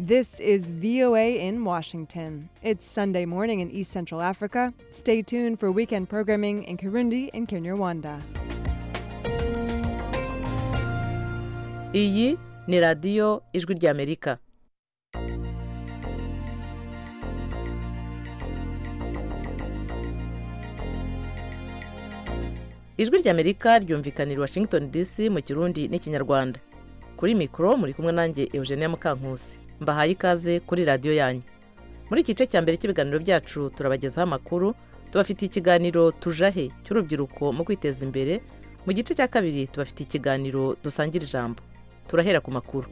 This is VOA in Washington. It's Sunday morning in East Central Africa. Stay tuned for weekend programming in Kirundi and Kinyarwanda. iyi ni radiyo ijwi ry'amerika ijwi ry'amerika ryumvikanira i washington dc mu kirundi n'ikinyarwanda kuri mikoro muri kumwe nanjye eugenia mukankusi mbahaye ikaze kuri radiyo yanyu muri iki gice cya mbere cy'ibiganiro byacu turabagezaho amakuru tubafitiye ikiganiro tujahe cy'urubyiruko mu kwiteza imbere mu gice cya kabiri tubafitiye ikiganiro dusangira ijambo turahera ku makuru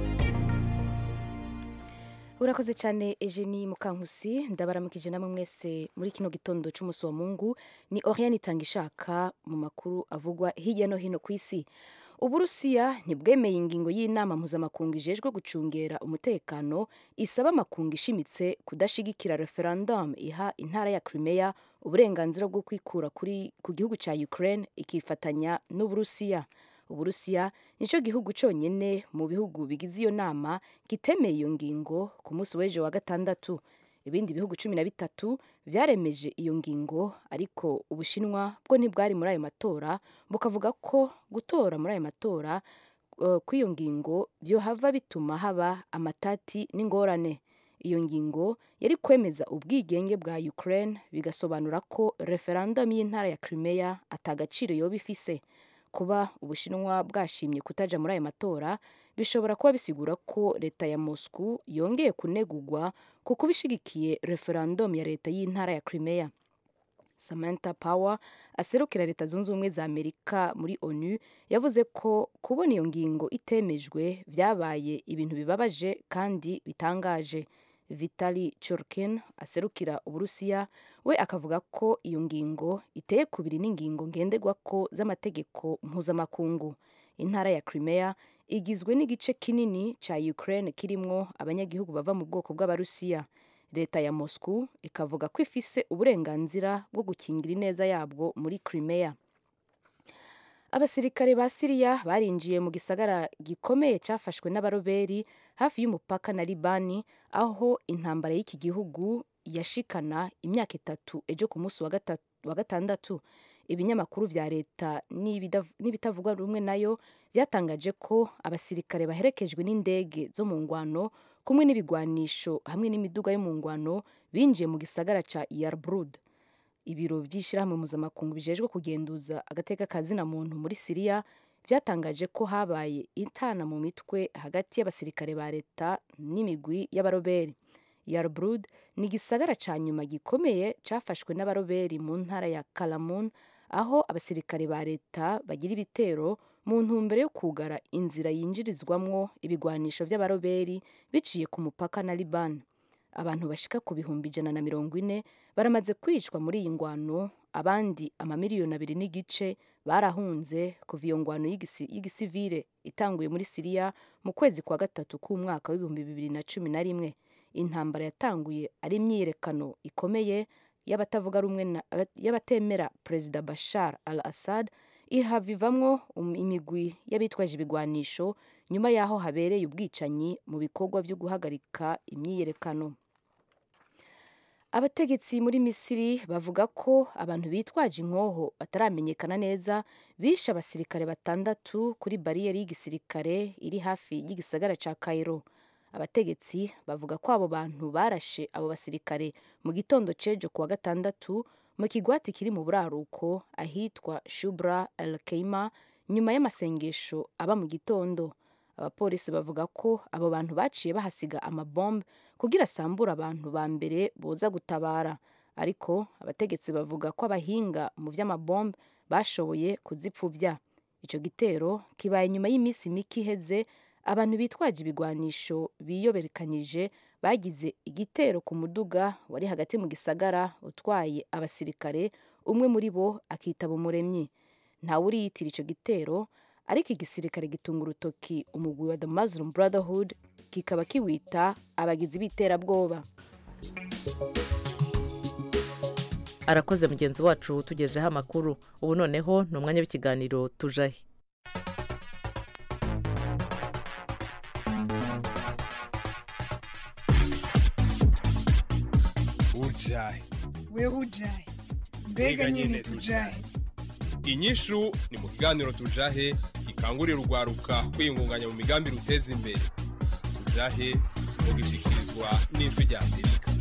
urakoze cyane Eugenie mukankusi ndabaramukije namwe mwese muri kino gitondo cy'umunsi wa mungu ni oriane itanga ishaka mu makuru avugwa hirya no hino ku isi uburusiya ntibwemeye ingingo y'inama mpuzamakungu ijejwe gucungera umutekano isaba amakungu ishimitse kudashigikira referendum iha intara ya crimea uburenganzira bwo kwikura kuri ku gihugu cya ukraine ikifatanya n'uburusiya uburusiya nicyo gihugu cyonyine mu bihugu bigize iyo nama kitemeye iyo ngingo ku munsi w'ejo wa gatandatu ibindi bihugu cumi na bitatu byaremeje iyo ngingo ariko ubushinwa bwo ntibwari muri ayo matora bukavuga ko gutora muri ayo matora uh, kw'iyo ngingo byohava bituma haba amatati n'ingorane iyo ngingo yari kwemeza ubwigenge bwa ukraine bigasobanura ko referendum y'intara ya crimea atagaciro yoba ifise kuba ubushinwa bwashimye kutaja muri ayo matora bishobora kuba bisigura ko leta ya moscow yongeye kunegugwa kuko bishigikiye referendum ya leta y'intara ya crimea samantha power aserukira leta zunze ubumwe za amerika muri onu yavuze ko kubona iyo ngingo itemejwe byabaye ibintu bibabaje kandi bitangaje vitali churkin aserukira uburusiya we akavuga ko iyo ngingo iteye kubiri n'ingingo ngenderwako z'amategeko mpuzamakungu intara ya crimea igizwe n'igice kinini cya ukraine kirimwo abanyagihugu bava mu bwoko bw'abarusiya leta ya moscow ikavuga ko ifise uburenganzira bwo gukingira ineza yabwo muri crimea abasirikare ba siriya barinjiye mu gisagara gikomeye cyafashwe n'abaroberi hafi y'umupaka na libani aho intambara y'iki gihugu yashikana imyaka itatu ejo ku munsi wa gatandatu ibinyamakuru vya leta n'ibitavugwa rumwe nayo byatangaje ko abasirikare baherekejwe n'indege zo mu ngwano kumwe n'ibigwanisho hamwe n'imiduga yo mu ngwano binjiye mu gisagara ca yarbrud ibiro by'ishyirahamwe mpuzamakungu bijejwe kugenduza agateka kazina muntu muri siriya byatangaje ko habaye intana mu mitwe hagati y'abasirikare ba leta n'imigwi y'abaroberi yarbrud ni igisagara ca nyuma gikomeye cafashwe n'abaroberi mu ntara ya kalamun aho abasirikare ba leta bagira ibitero mu ntumbero yo kugara inzira yinjirizwamwo ibigwanisho vy'abaroberi biciye ku mupaka na liban abantu bashika ku bihumbi ijana na mirongo ine baramaze kwicwa muri iyi ngwano abandi amamiliyoni abiri n'igice barahunze kuva iyo ngwano y'igisivire itanguye muri siriya mu kwezi kwa gatatu k'umwaka w'ibihumbi bibiri na cumi na rimwe intambara yatanguye ari imyiyerekano ikomeye y'abatavuga rumwe y'abatemera perezida bashar al assad ihava ivamwo imigwi y'abitwaje ibigwanisho nyuma y'aho habereye ubwicanyi mu bikorwa byo guhagarika imyiyerekano abategetsi muri misiri bavuga ko abantu bitwaje inkoho bataramenyekana neza bishe abasirikare batandatu kuri bariyeri y'igisirikare iri hafi y'igisagara ca cairo abategetsi bavuga ko abo bantu barashe abo basirikare mu gitondo cejo kuwa gatandatu mu kigwati kiri mu buraruko ahitwa shubra el keima nyuma y'amasengesho aba mu gitondo abapolisi bavuga ko abo bantu baciye bahasiga amabombe kugira asambure abantu ba mbere boza gutabara ariko abategetsi bavuga ko abahinga mu vy'amabombe bashoboye kuzipfuvya ico gitero kibaye nyuma y'iminsi mike iheze abantu bitwaje ibigwanisho biyoberekanyije bagize igitero ku muduga wari hagati mu gisagara utwaye abasirikare umwe muri bo akitaba umuremyi ntawe uriyitira ico gitero ariko igisirikare gitunga urutoki umugwi wa the muslim brotherhood kikaba kiwita abagizi b'iterabwoba arakoze mugenzi wacu tugejeho amakuru ubu noneho ni umwanya w'ikiganiro tujahe wewe ujahe mbega nyine tujahe inyishu ni mu kiganiro tujahe gikangurira urwaruka kwiyungunganya mu migambi ruteza imbere tujahe mugishikirizwa n'ijwi rya amerika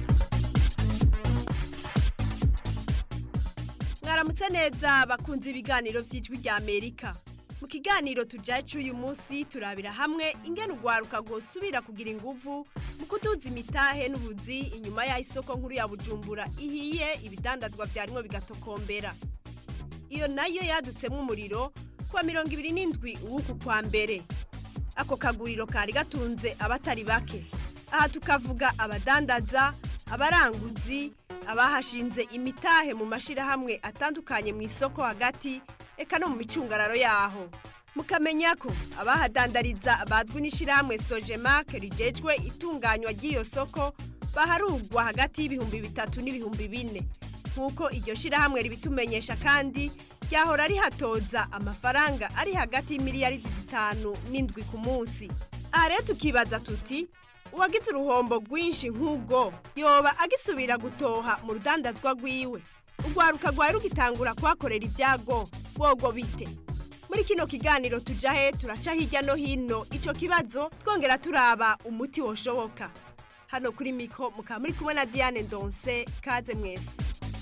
mwaramutse neza bakunze ibiganiro by'ijwi rya amerika mu kiganiro tujacu uyu munsi turabira hamwe ingene urwaruka rwosubira kugira inguvu mu kuduza imitahe n'ubuzi inyuma y'aho isoko nkuru ya bujumbura ihiye ibidandazwa byarimwo bigatokombera iyo nayo yadutsemo umuriro kuwa mirongo ibiri n'indwi uw'uku kwa mbere ako kaguriro kari gatunze abatari bake aha tukavuga abadandaza abaranguzi abahashinze imitahe mu mashyirahamwe atandukanye mu isoko hagati eka no mu micungararo yaho mukamenya ko abahadandariza bazwi n'ishyirahamwe sojemake rigejwe itunganywa ry'iyo soko baharugwa hagati y'ibihumbi bitatu n'ibihumbi bine nk'uko iryo shyirahamwe ribitumenyesha kandi ryahora rihatoza amafaranga ari hagati y'imiliyaridi zitanu n'indwi ku munsi aha rero tukibaza tuti uwagize uruhombo rwinshi nk'ubwo yoba agisubira gutoha mu rudandazwa rwiwe urwaruka rwari rugitangura kuhakorera ibyago bwogo bite muri kino kiganiro tujahe turaca hirya no hino icyo kibazo twongera turaba umuti woshoboka hano kuri miko mukaba muri kumwe na diane ndonse kaze mwese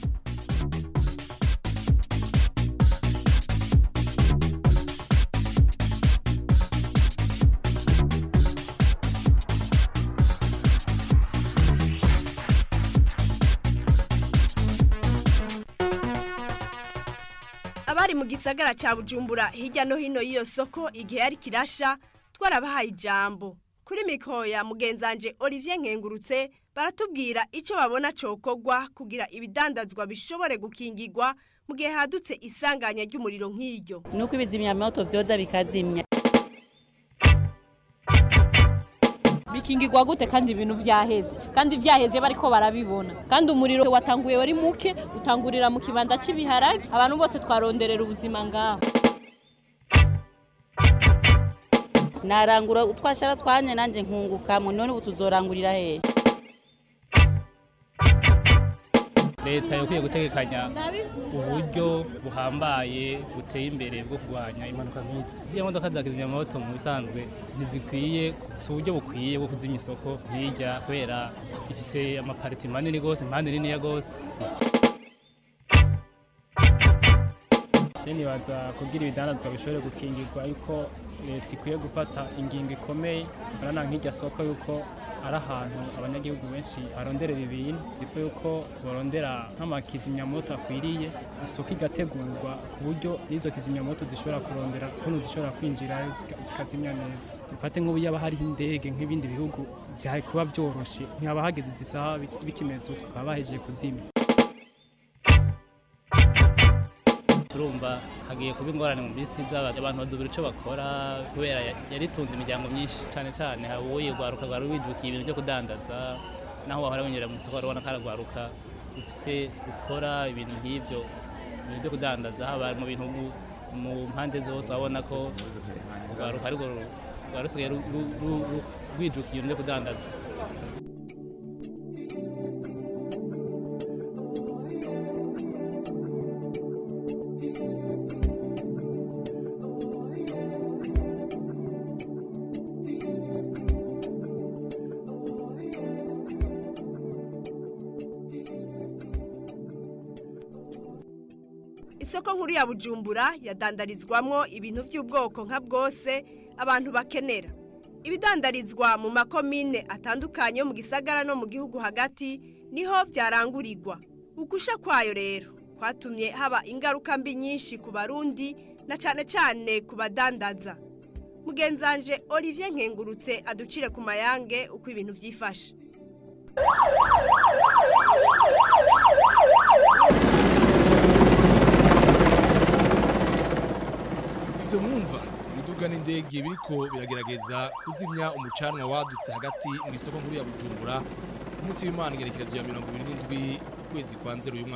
abari mu gisagara cya bujumbura hirya no hino y'iyo soko igihe yari kirasha twarabahaye ijambo kuri mikoro ya mugenzanje olivier nkengurutse baratubwira icyo babona cokogwa kugira ibidandazwa bishobore gukingirwa mu gihe hadutse isanganya ry'umuriro nk'iryo nuko ibizimyamoto vyoza bikazimya bikingirwa gute kandi ibintu vyaheze kandi vyaheze bariko barabibona kandi umuriro watanguye wari muke utangurira mu kibanda cy'ibiharage abantu bose twaronderera ubuzima ngaho narangura utwashara twanye nanje nkungukamwe none ubu tuzorangurira hehe leta yakwiye gutegekanya uburyo buhambaye buteye imbere bwo kurwanya impanuka nk'izi ziriya modoka za kizimyamoto mu bisanzwe ntizikwiye si uburyo bukwiye bwo kuzimya isoko hirya kubera ifise amapariti manini rwose impande niniya rwose nibaza kugira ibidandazwa bishobore gukingirwa yuko leta ikwiye gufata ingingo ikomeye urabona nk'irya soko yuko ari ahantu abanyagihugu benshi baronderera ibintu ifu yuko barondera nk'amakizimyamoto akwiriye isoko igategurwa ku buryo n'izo kizimyamoto zishobora kurondera ukuntu zishobora kwinjirayo zikazimya neza dufate nk'ubu yaba hariho indege nk'ibindi bihugu byari kuba byoroshye ntihaba hageze izi saha bikimeze uko baba bahejeje kuzimya turumva hagiye kuba ingorane mu minsi iza abantu bazubira icyo bakora kubera yaritunze imiryango myinshi cyane cyane uwo yirwaruka rwari wijukiye ibintu byo kudandaza naho wahora winjira mu isoko urabona ko aragwaruka ufise gukora ibintu nk'ibyo ibintu byo kudandaza haba mu bintu mu mpande zose urabona ko urwaruka ariko rwari rusigaye rwijukiye ibintu byo kudandaza isoko nkuru ya bujumbura yadandarizwamwo ibintu by'ubwoko nka bwose abantu bakenera ibidandarizwa mu makomine atandukanye yo mu gisagara no mu gihugu hagati niho byarangurirwa ugusha kwayo rero kwatumye haba ingaruka mbi nyinshi ku barundi na cyane cyane ku badandaza mugenzanje olivier nkengurutse aducire ku mayange uko ibintu byifashe ibyo mwumva ibiduga n'indege biriko biragerageza kuzimya umucanwa wadutse hagati mu isoko nkuru ya bujumbura ku munsi w'imana igerekerezo ya mirongo ibiri n'indwi ukwezi kwa nzero uyu mwaka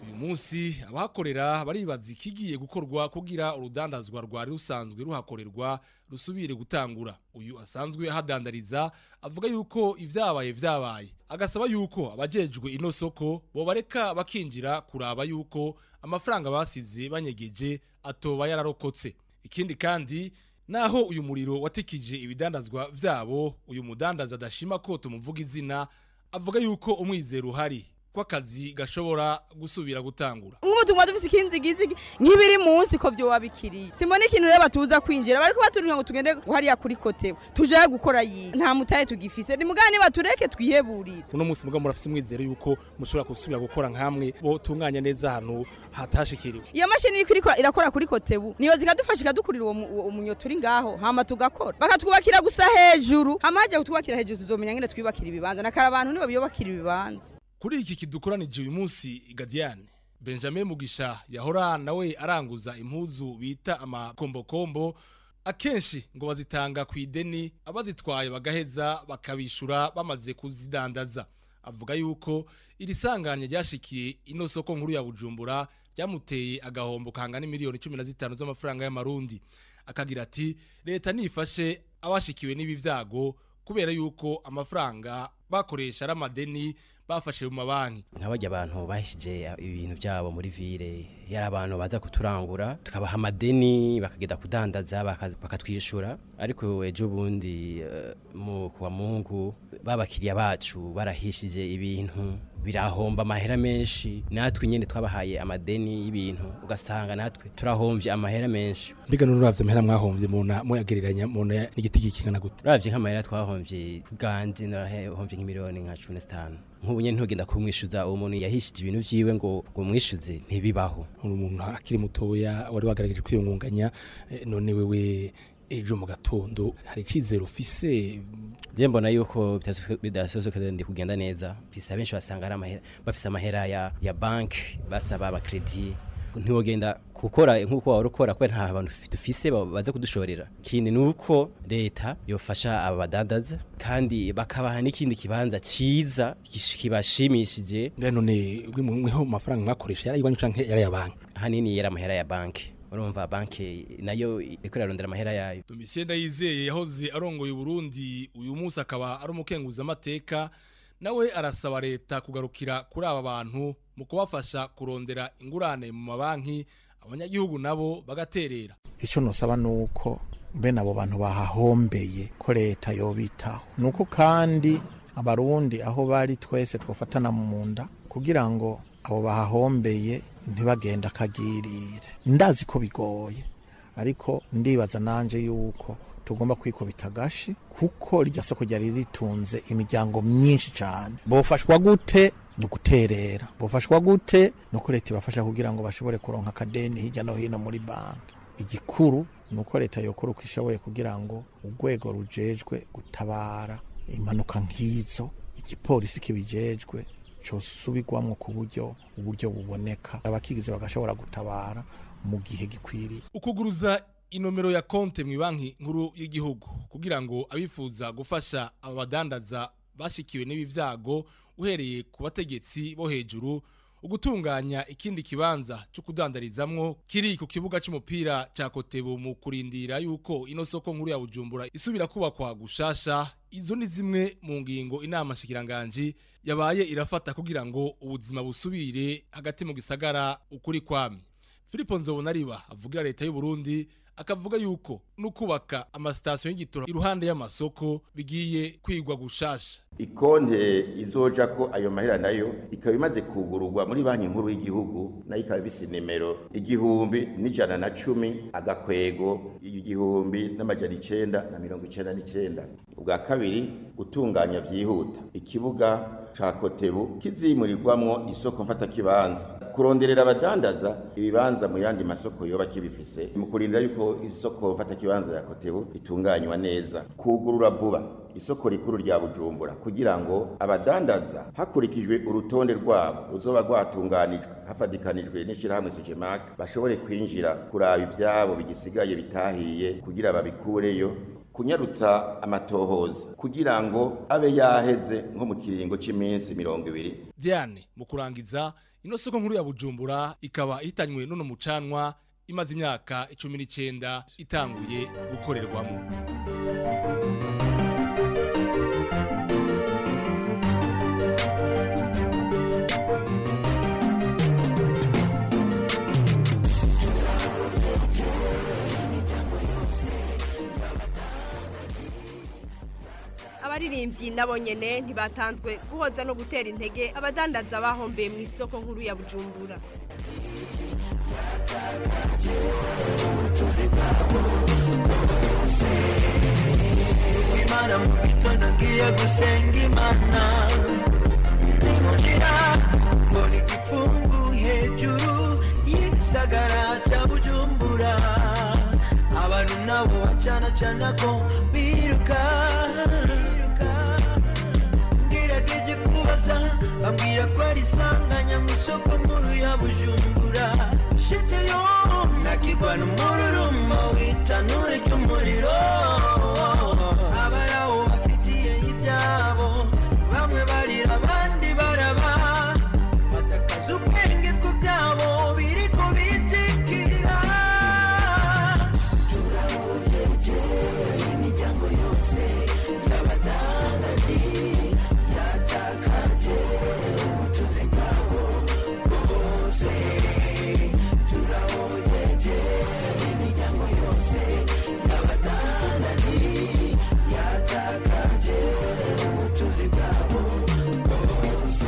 uyu munsi abahakorera baribaza ikigiye gukorwa kugira urudandazwa rwari rusanzwe ruhakorerwa rusubire gutangura uyu asanzwe ahadandariza avuga yuko ibyabaye vyabaye agasaba yuko abajejwe ino soko bobareka bakinjira kuraba yuko amafaranga basize banyegeje atoba yararokotse ikindi kandi naho uyu muriro watikije ibidandazwa vyabo uyu mudandaza adashima ko tumuvuga izina avuga yuko umwizero uhari ko akazi gashobora gusubira gutangura nk'ubutumwa dufise ikinzigizigi nk'ibiri munsi ko vyo wabikiriye simbona ikintu rero batuza kwinjira bariko baturira ngo tugende hariya kuri kotewe tujaye gukora yiye nta mutaye tugifise ni mugani batureke twiheburire uno munsi mugabo murafise umwizero yuko mushobora gusubira gukora nkamwe bo tunganya neza ahantu hatashikiriwe iyo mashini iriko iriko irakora kuri kotebu niyo zikadufasha ikadukurira uwo mu- uwo munyo turi ngaho hama tugakora bakatwubakira gusa hejuru hama haje kutwubakira hejuru tuzomenya ngene twibakira ibibanza nakara abantu nibo biyubakira ibibanza kuri iki kidukoranije uyu munsi Gadiane Benjamin Mugisha yahora nawe aranguza impuzu bita amakombokombo akenshi ngo bazitanga ku ideni abazitwaye bagaheza bakabishura bamaze kuzidandaza avuga yuko iri sanganya ryashikiye ino soko nkuru ya Bujumbura ryamuteye agahombo kangana miliyoni 15 z'amafaranga y'amarundi akagira ati leta nifashe abashikiwe n'ibi vyago kubera yuko amafaranga bakoresha ari amadeni bafashe mu mabanki nk'abajya abantu bahishije ibintu byabo muri vile yari abantu baza kuturangura tukabaha amadeni bakagenda kudandaza baka- bakatwishyura ariko ejo bundi eh, mu kuwa mungu babakiriya bacu barahishije ibintu birahomba amahera menshi natwe nyine twabahaye amadeni y'ibintu ugasanga natwe turahomvye amahera menshi mbega nuravye amahera mwahomvye muna muyagereranya muna n'igiti gikingana gute uravye nk'amahera twahomvye ubwanje narahomvye nk'imiliyoni nka cumi na zitanu nk'ubu nyene ntugenda kumwishuza uwo muntu yahishije ibintu vyiwe ngo ngo mwishuze ntibibaho umuntu akiri mutoya wari wagerageje kwiyungunganya eh, none wewe ejo mu gatondo hari icizero ufise je mbona yuko bidasozokera ndi kugenda neza mfise abenshi basanga ari amahera bafise amahera ya, ya banki basaba abakredi ntiwogenda gukora nk'uko wari ukora kubera nta bantu dufise ba- baza kudushorera ikindi ni uko leta yofasha aba badandaza kandi bakabaha n'ikindi kibanza ciza kish- kibashimishije mbega none mweho amafaranga mwakoresha yari iwanyu canke yari ya banki hanini yari amahera ya banki urumva banki nayo iriko irarondera amahera yayo Domitien Ndayizeye yahoze arongoye Burundi uyu munsi akaba ari umukenguza amateka nawe arasaba leta kugarukira kuri aba bantu mu kubafasha kurondera ingurane mu mabanki abanyagihugu nabo bagaterera icyo nusaba ni uko bene abo bantu bahahombeye ko leta yobitaho ni uko kandi abarundi aho bari twese twafatana mu nda kugira ngo abo bahahombeye ntibagenda akagirire ndazi ko bigoye ariko ndibaza nanje yuko tugomba kwikubita agashi kuko rya soko ryari ritunze imiryango myinshi cyane bofashwa gute ni uguterera bofashwa gute ni uko leta ibafasha kugira ngo bashobore kuronka akadeni hirya no hino muri banki igikuru ni uko leta yokora uko ishoboye kugira ngo urwego rujejwe gutabara impanuka nk'izo igipolisi kibijejwe cosubirwamwo ku buryo uburyo buboneka abakigize bagashobora gutabara mu gihe gikwiriye ukuguruza inomero ya konte mu banki nkuru y'igihugu kugira ngo abifuza gufasha aba badandaza bashikiwe n'ibi vyago uhereye ku bategetsi bo hejuru ugutunganya ikindi kibanza cyo kudandarizamwo kiri ku kibuga c'umupira ca Kotebu mu kurindira yuko ino soko nkuru ya Bujumbura isubira kubakwa gushasha izo ni zimwe mu ngingo inama shikiranganji yabaye irafata kugira ngo ubuzima busubire hagati mu gisagara ukuri kwami Filipo Nzobonariba avugira leta y'u Burundi akavuga yuko nukubaka amasitasiyo y'igitoro iruhande y'amasoko bigiye kwigwa gushasha ikonte izoja ko ayo mahera nayo ikaba imaze kugururwa muri banki nkuru y'igihugu nayo ikaba ifise nimero igihumbi n'ijana na cumi agakwego igihumbi n'amajana icenda na mirongo icenda n'icenda ubwa kabiri gutunganya vyihuta ikibuga ca kotebu kizimurirwamwo isoko mfatakibanza kuronderera abadandaza ibibanza mu yandi masoko yoba kibifise mu kurindira yuko isoko mfatakibanza ya kotebu itunganywa neza kugurura vuba isoko rikuru rya bujumbura kugira ngo abadandaza hakurikijwe urutonde rwabo ruzoba rwatunganijwe hafadikanijwe n'ishyirahamwe sojemak bashobore kwinjira kuraba ivyabo bigisigaye bitahiye kugira babikureyo kunyarutsa amatohoza kugira ngo abe yaheze nko mu kiringo cy'iminsi mirongo ibiri Diane mu kurangiza ino soko nkuru ya bujumbura ikaba ihitanywe n'uno mucanwa imaze imyaka icumi n'icyenda itanguye gukorerwamo abaririmbyi nabo nyene ntibatanzwe guhoza no gutera intege abadandaza bahombeye mu isoko nkuru ya bujumbura imana mu gitondo ngiye gusenga imana ninjira mbona igifungu hejuru y'igisagara cya bujumbura abantu nabo bacana cana ko biruka ngerageje kubaza bambwira ko ari isanganya mu isoko nkuru ya bujumbura shitseyo nakigwa n'umururumba w'itanure ry'umuriro abaraho bafitiye ibyabo bamwe barira abandi baraba batakaza ubwenge ku byabo biri ku bitikira turabujeje imiryango yose y'abadandaji yatakaje ubutunzi bwabo bwose turabujeje imiryango yose y'abadandaji yatakaje ubutunzi bwabo bwose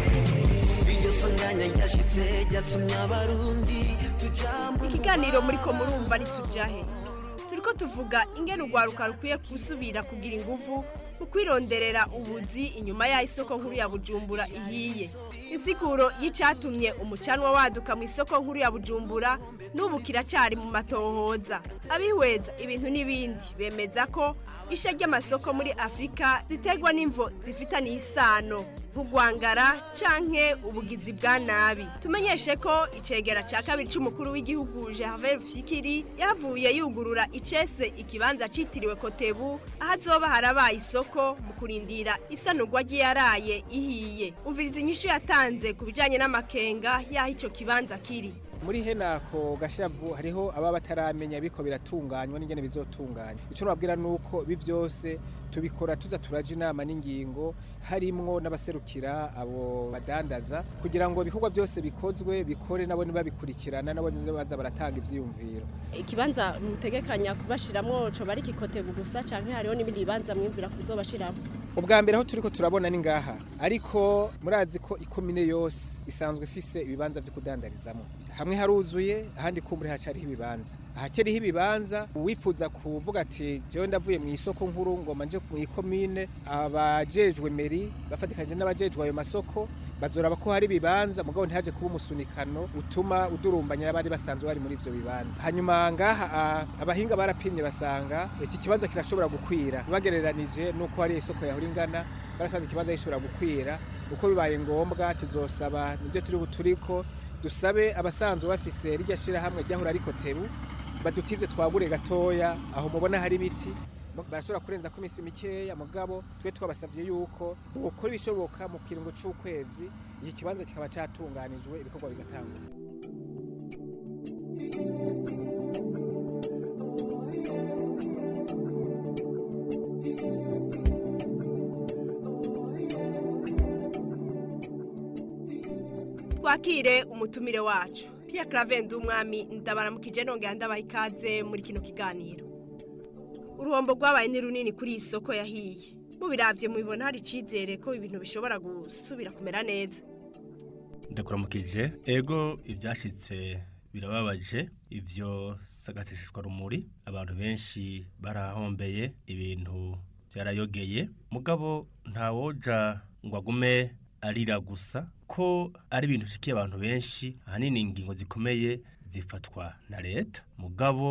ingeso nganya yashitse ryatumye abarundi tujambo ikiganiro muri ko murumva ntitujahe turiko tuvuga ingene urwaruka rukwiye gusubira kugira inguvu mu kwironderera ubuzi inyuma y'aho isoko nkuru ya bujumbura ihiye insiguro y'icatumye umucanwa waduka mu isoko nkuru ya bujumbura n'ubu kiracyari mu matohoza abihweza ibintu n'ibindi bemeza ko isha ry'amasoko muri afurika ziterwa n'imvo zifitaniye isano nk'ugwangara canke ubugizi bwa nabi tumenyeshe ko icegera ca kabiri c'umukuru w'igihugu Gervais Fikiri yavuye yugurura icese ikibanza citiriwe Kotebu aho azoba harabaye isoko mu kurindira isanurwa ry'iyaraye ihiye umviriza inyishu yatanze ku bijanye n'amakenga y'aho ico kibanza kiri muri henako gashavu hariho ababa bataramenya biko biratunganywa n'ingene bizotunganya icyo nababwira ni uko ibi byose tubikora tuza turaja inama n'ingingo harimwo n'abaserukira abo badandaza kugira ngo ibikorwa byose bikozwe bikore nabo nibabikurikirana nabo baza baratanga ivyiyumviro ikibanza mutegekanya kubashiramwo coba ari kikotebu gusa canke hariho n'ibindi bibanza mwimvira kuzobashiramo ubwa mbere aho turiko turabona ni ngaha ariko murazi ko ikomine yose isanzwe ifise ibibanza vyo kudandarizamo hamwe haruzuye ahandi kumbure hacariho ibibanza ahakeriho ibibanza uwifuza kuvuga ati jewe ndavuye mu isoko nkuru ngoma nje mu ikomine abajejwe meri bafatikanye n'abajejwe ayo masoko bazoraba ko hari ibibanza mugabo ntihaje kuba umusunikano utuma udurumbanya abari basanzwe bari muri ivyo bibanza hanyuma ngaha a- abahinga barapimye basanga iki kibanza kirashobora gukwira bagereranije nuko hari isoko yahora ingana barasanze ikibanza gishobora gukwira uko bibaye ngombwa tuzosaba nibyo turi turiko dusabe abasanzwe bafise rirya shirahamwe ryahora ariko tebu badutize twagure gatoya aho mubona hari ibiti barashobora kurenza ko iminsi mikeya mugabo twe twabasabye yuko bukora ibishoboka mu kiringo c'ukwezi iki kibanza kikaba catunganijwe ibikorwa bigatangura twakire umutumire wacu Pierre Claver umwami ndabaramukije nongera ndabaha ikaze muri kino kiganiro uruhombo rwabaye ni runini kuri iyi soko yahiye mubiravye mubibona hari icizere ko ibintu bishobora gusubira kumera neza ndakuramukije ego ibyashitse birababaje ibyo sagasishishwa rumuri abantu benshi barahombeye ibintu byarayogeye mugabo ntawoja ngo agume arira gusa ko ari ibintu bishikiye abantu benshi ahanini ingingo zikomeye zifatwa na leta mugabo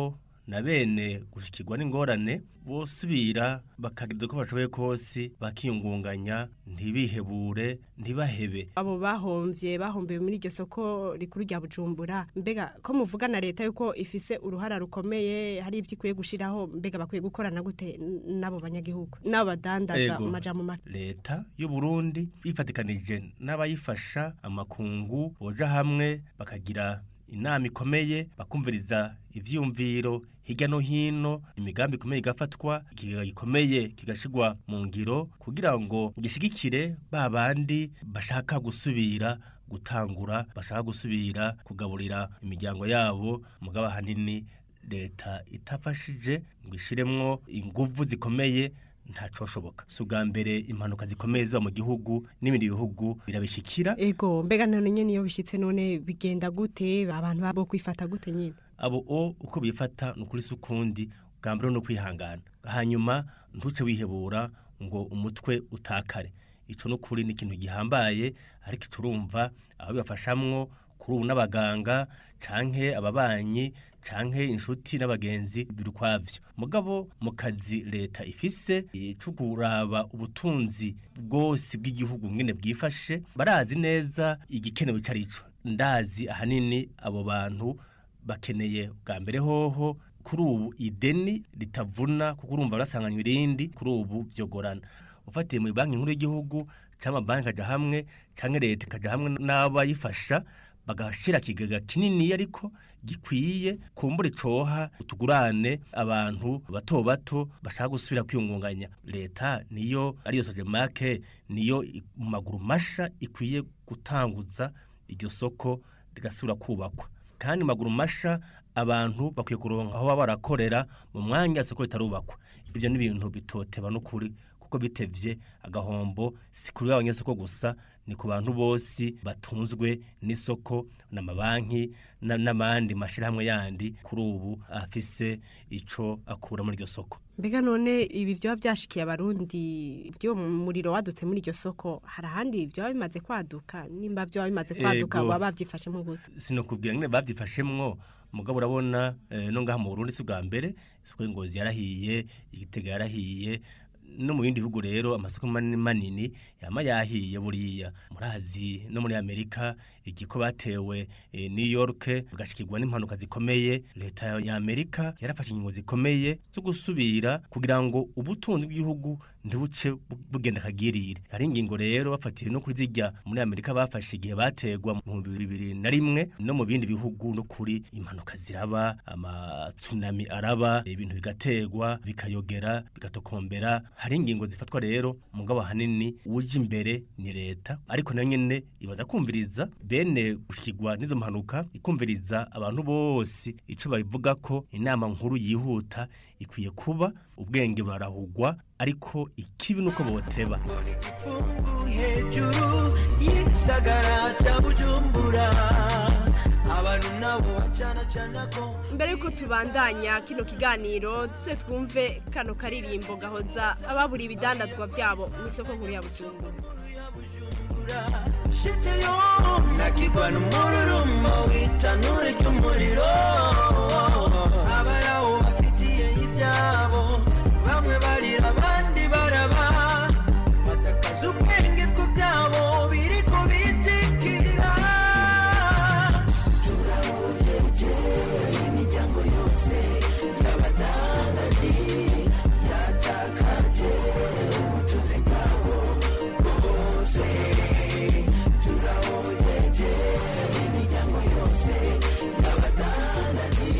na bene gushikirwa n'ingorane bosubira bakagira uko bashoboye kose bakiyungunganya ntibihebure ntibahebe abo bahomvye bahombiwe muri iryo soko rikuru rya bujumbura mbega ko muvuga na leta yuko ifise uruhara rukomeye hari ibyo ikwiye gushiraho mbega bakwiye gukorana gute n- n'abo banyagihugu n'abo badandaza Ego. mu majambo make leta y'u Burundi bifatikanije n'abayifasha amakungu boja hamwe bakagira inama ikomeye bakumviriza ivyiyumviro hirya no hino imigambi ikomeye igafatwa ikigega gikomeye kigashigwa mu ngiro kugira ngo gishigikire ba bandi bashaka gusubira gutangura bashaka gusubira kugaburira imiryango yabo mugabo ahanini leta itafashije ngo ishiremwo inguvu zikomeye ntacoshoboka si ubwa mbere impanuka zikomeye ziba mu gihugu n'ibindi bihugu birabishikira ego mbega none nyene iyo bishitse none bigenda gute abantu babo kwifata gute nyine abo o uko bifata ni ukuri si ukundi bwa mbere ni ukwihangana hanyuma ntuce wihebura ngo umutwe utakare ico ni ukuri ni ikintu gihambaye ariko turumva abo bibafashamwo kuri ubu n'abaganga canke ababanyi canke inshuti n'abagenzi biri ukwavyo mugabo mu kazi leta ifise eh, co kuraba ubutunzi bwose bw'igihugu ngene bwifashe barazi neza igikenewe ico arico ndazi ahanini abo bantu bakeneye bwa mbere hoho kuri ubu ideni ritavuna kuko urumva barasanganywa irindi kuri ubu vyogorana ufatiye mu banki nkuru y'igihugu cyangwa amabanki akaja hamwe cyangwa leta ikaja hamwe n'abayifasha bagashira kigega kinini ariko gikwiye kumbura coha utugurane abantu bato bato bashaka gusubira kwiyungunganya leta niyo ariyo soje make niyo i- mu maguru masha ikwiye gutanguza iryo soko rigasubira kubakwa kandi mu maguru masha abantu bakwiye kuronka aho baba barakorera mu mwanya isoko ritarubakwa ibyo ni ibintu bitoteba n'ukuri kuko bitevye agahombo si kuri abanyesoko gusa ni ku bantu bose batunzwe n'isoko n'amabanki na- n'abandi mashirahamwe yandi kuri ubu afise ico akura muri iryo soko mbega none ibi vyoba vyashikiye abarundi vyo muriro wadutse muri iryo soko hari ahandi vyoba bimaze kwaduka nimba vyoba bimaze kwaduka Ego. baba bavyifashemwo gute sinokubwira ngene bavyifashemwo mugabo urabona eh, no ngaha mu Burundi si ubwa mbere isoko y'ingozi yarahiye igitega yarahiye no mu bindi bihugu rero amasoko manini manini yama yahiye buriya murazi no muri Amerika igiko batewe eh, New York bagashikirwa n'impanuka zikomeye leta ya Amerika yarafashe ingingo zikomeye zo gusubira kugira ngo ubutunzi bw'igihugu ntibuce bu- bugenda kagirire hari ingingo rero bafatiye no kuri zijya muri Amerika bafashe igihe bategwa mu bibiri na rimwe no mu bindi bihugu no kuri impanuka ziraba amatsunami araba ibintu bigategwa bikayogera bigatokombera hari ingingo zifatwa rero mugabo ahanini uje imbere ni leta ariko nayo nyene ibaza kumviriza bene gushikirwa n'izo mpanuka ikumviriza abantu bose ico babivuga ko inama nkuru yihuta ikwiye kuba ubwenge burarahugwa ariko ikibi nuko boteba hejuru y'igisagara cya bujumbura abantu nabo bacana cana ko mbere yuko tubandanya kino kiganiro tuse twumve kano karirimbo gahoza ababura ibidandazwa byabo mu isoko nkuru ya bujumbura shite yo nakigwa n'umururumbo w'itanure ry'umuriro abarawo bafitiye ibyabo bamwe barira abandi baraba batakaza ubwenge ku byabo biri kubitikira turabujeje imiryango yose y'abadandaji yatakaje ubutunzi bwabo bwose turabujeje imiryango yose y'abadandaji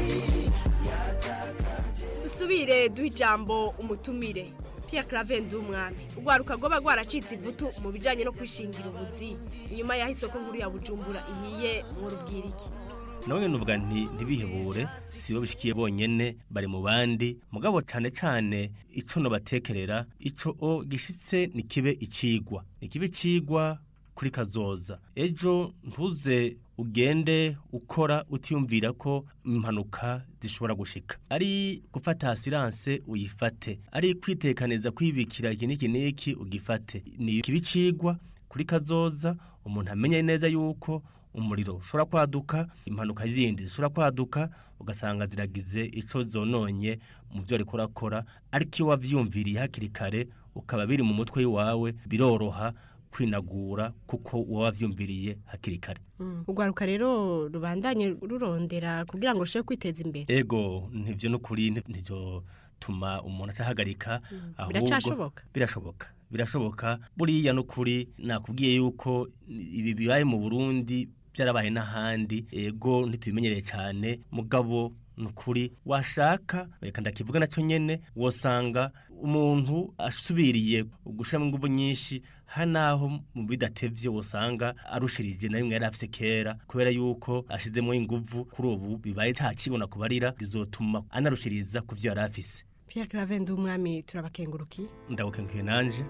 dusubire duha ijambo umutumire Pierre Claver Ndumwami urwaruka rwoba rwaracitse ivutu mu bijanye no kwishingira ubuzi inyuma y'aho isoko nkuru ya Bujumbura ihiye mu rubwiriki nawe nuvuga nti ntibihebure si bo bishikiye bonyene bari mu bandi mugabo cane cane ico no batekerera ico o gishitse ni kibe icigwa ni kibe icigwa kuri kazoza ejo ntuze ugende ukora utiyumvira ko impanuka zishobora gushika ari gufata assurance uyifate ari kwitekaniza kwibikira iki n'iki n'iki ugifate ni kibe icigwa kuri kazoza umuntu amenye neza yuko umuriro ushobora kwaduka impanuka zindi zishobora kwaduka ugasanga ziragize ico zononye mu byo ariko urakora ariko iyo wavyumviriye hakiri kare ukaba biri mu mutwe wawe biroroha kwinagura kuko uba wavyumviriye hakiri kare urwaruka rero rubandanye rurondera kugira ngo rushobore kwiteza imbere ego ntivyo n'ukuri ntivyo tuma umuntu acahagarika ahubwo Biracashoboka? birashoboka birashoboka buriya n'ukuri nakubwiye yuko ibi bibaye mu Burundi byarabaye n'ahandi ego ntitubimenyereye cyane mugabo nukuri washaka reka ndakivuga nacyo nyene wosanga umuntu asubiriye gushiramo ingufu nyinshi hanaho mu bidatevye wosanga arushirije na rimwe yari afise kera kubera yuko ashizemo ingufu kuri ubu bibaye nta kibona kubarira bizotuma anarushiriza ku vyo yari afise Pierre Claver Ndumwami turabakengurukiye ndagukenguye nanje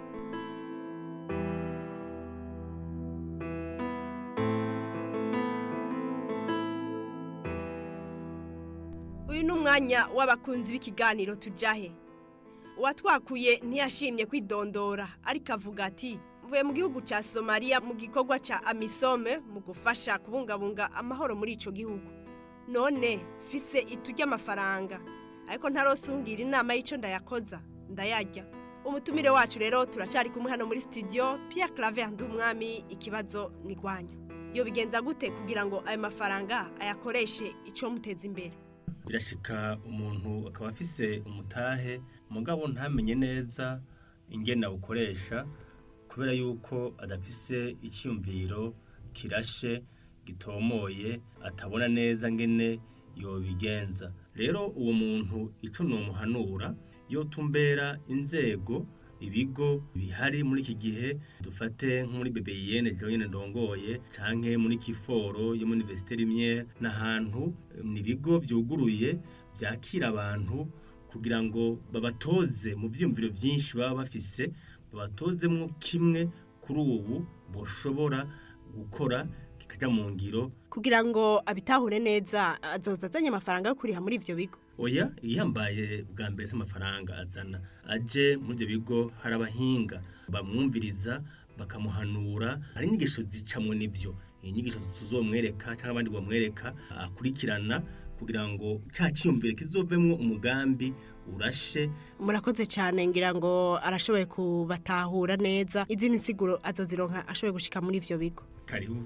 uyu ni umwanya w'abakunzi b'ikiganiro tujahe uwatwakuye ntiyashimye kwidondora ariko avuga ati mvuye mu gihugu cya somaliya mu gikorwa cya amisome mu gufasha kubungabunga amahoro muri icyo gihugu none mfise itu ry'amafaranga ariko ntarosungira inama y'icyo ndayakoza ndayarya umutumire wacu rero turacyari kumwe hano muri studio Pierre Claver Ndumwami ikibazo ni rwanyu iyo bigenza gute kugira ngo ayo mafaranga ayakoreshe icyo muteza imbere birashika umuntu akaba afise umutahe mugabo ntamenye neza ingene awukoresha kubera yuko adafise icyumviro kirashe gitomoye atabona neza ngene yobigenza rero uwo muntu ico nomuhanura yotumbera inzego ibigo bihari muri iki gihe dufate nko muri BBN jewe nyene ndongoye canke muri Kiforo yo muri Université Lumière n'ahantu ni ibigo vyuguruye vyakira abantu kugira ngo babatoze mu vyumviro vyinshi baba bafise babatozemwo kimwe kuri ubu boshobora gukora kikaja mu ngiro kugira ngo abitahure neza azoza azanye amafaranga yo kuriha muri ivyo bigo oya iyambaye bwa mbere se amafaranga azana aje muri ibyo bigo hari abahinga bamwumviriza bakamuhanura hari inyigisho zicamwe n'ibyo inyigisho tuzomwereka cyangwa abandi bamwereka akurikirana kugira ngo cya cyiyumvire kizovemwo umugambi urashe murakoze cyane ngira ngo arashoboye kubatahura neza izindi nsiguro azozironka ashoboye gushika muri ivyo bigo karibu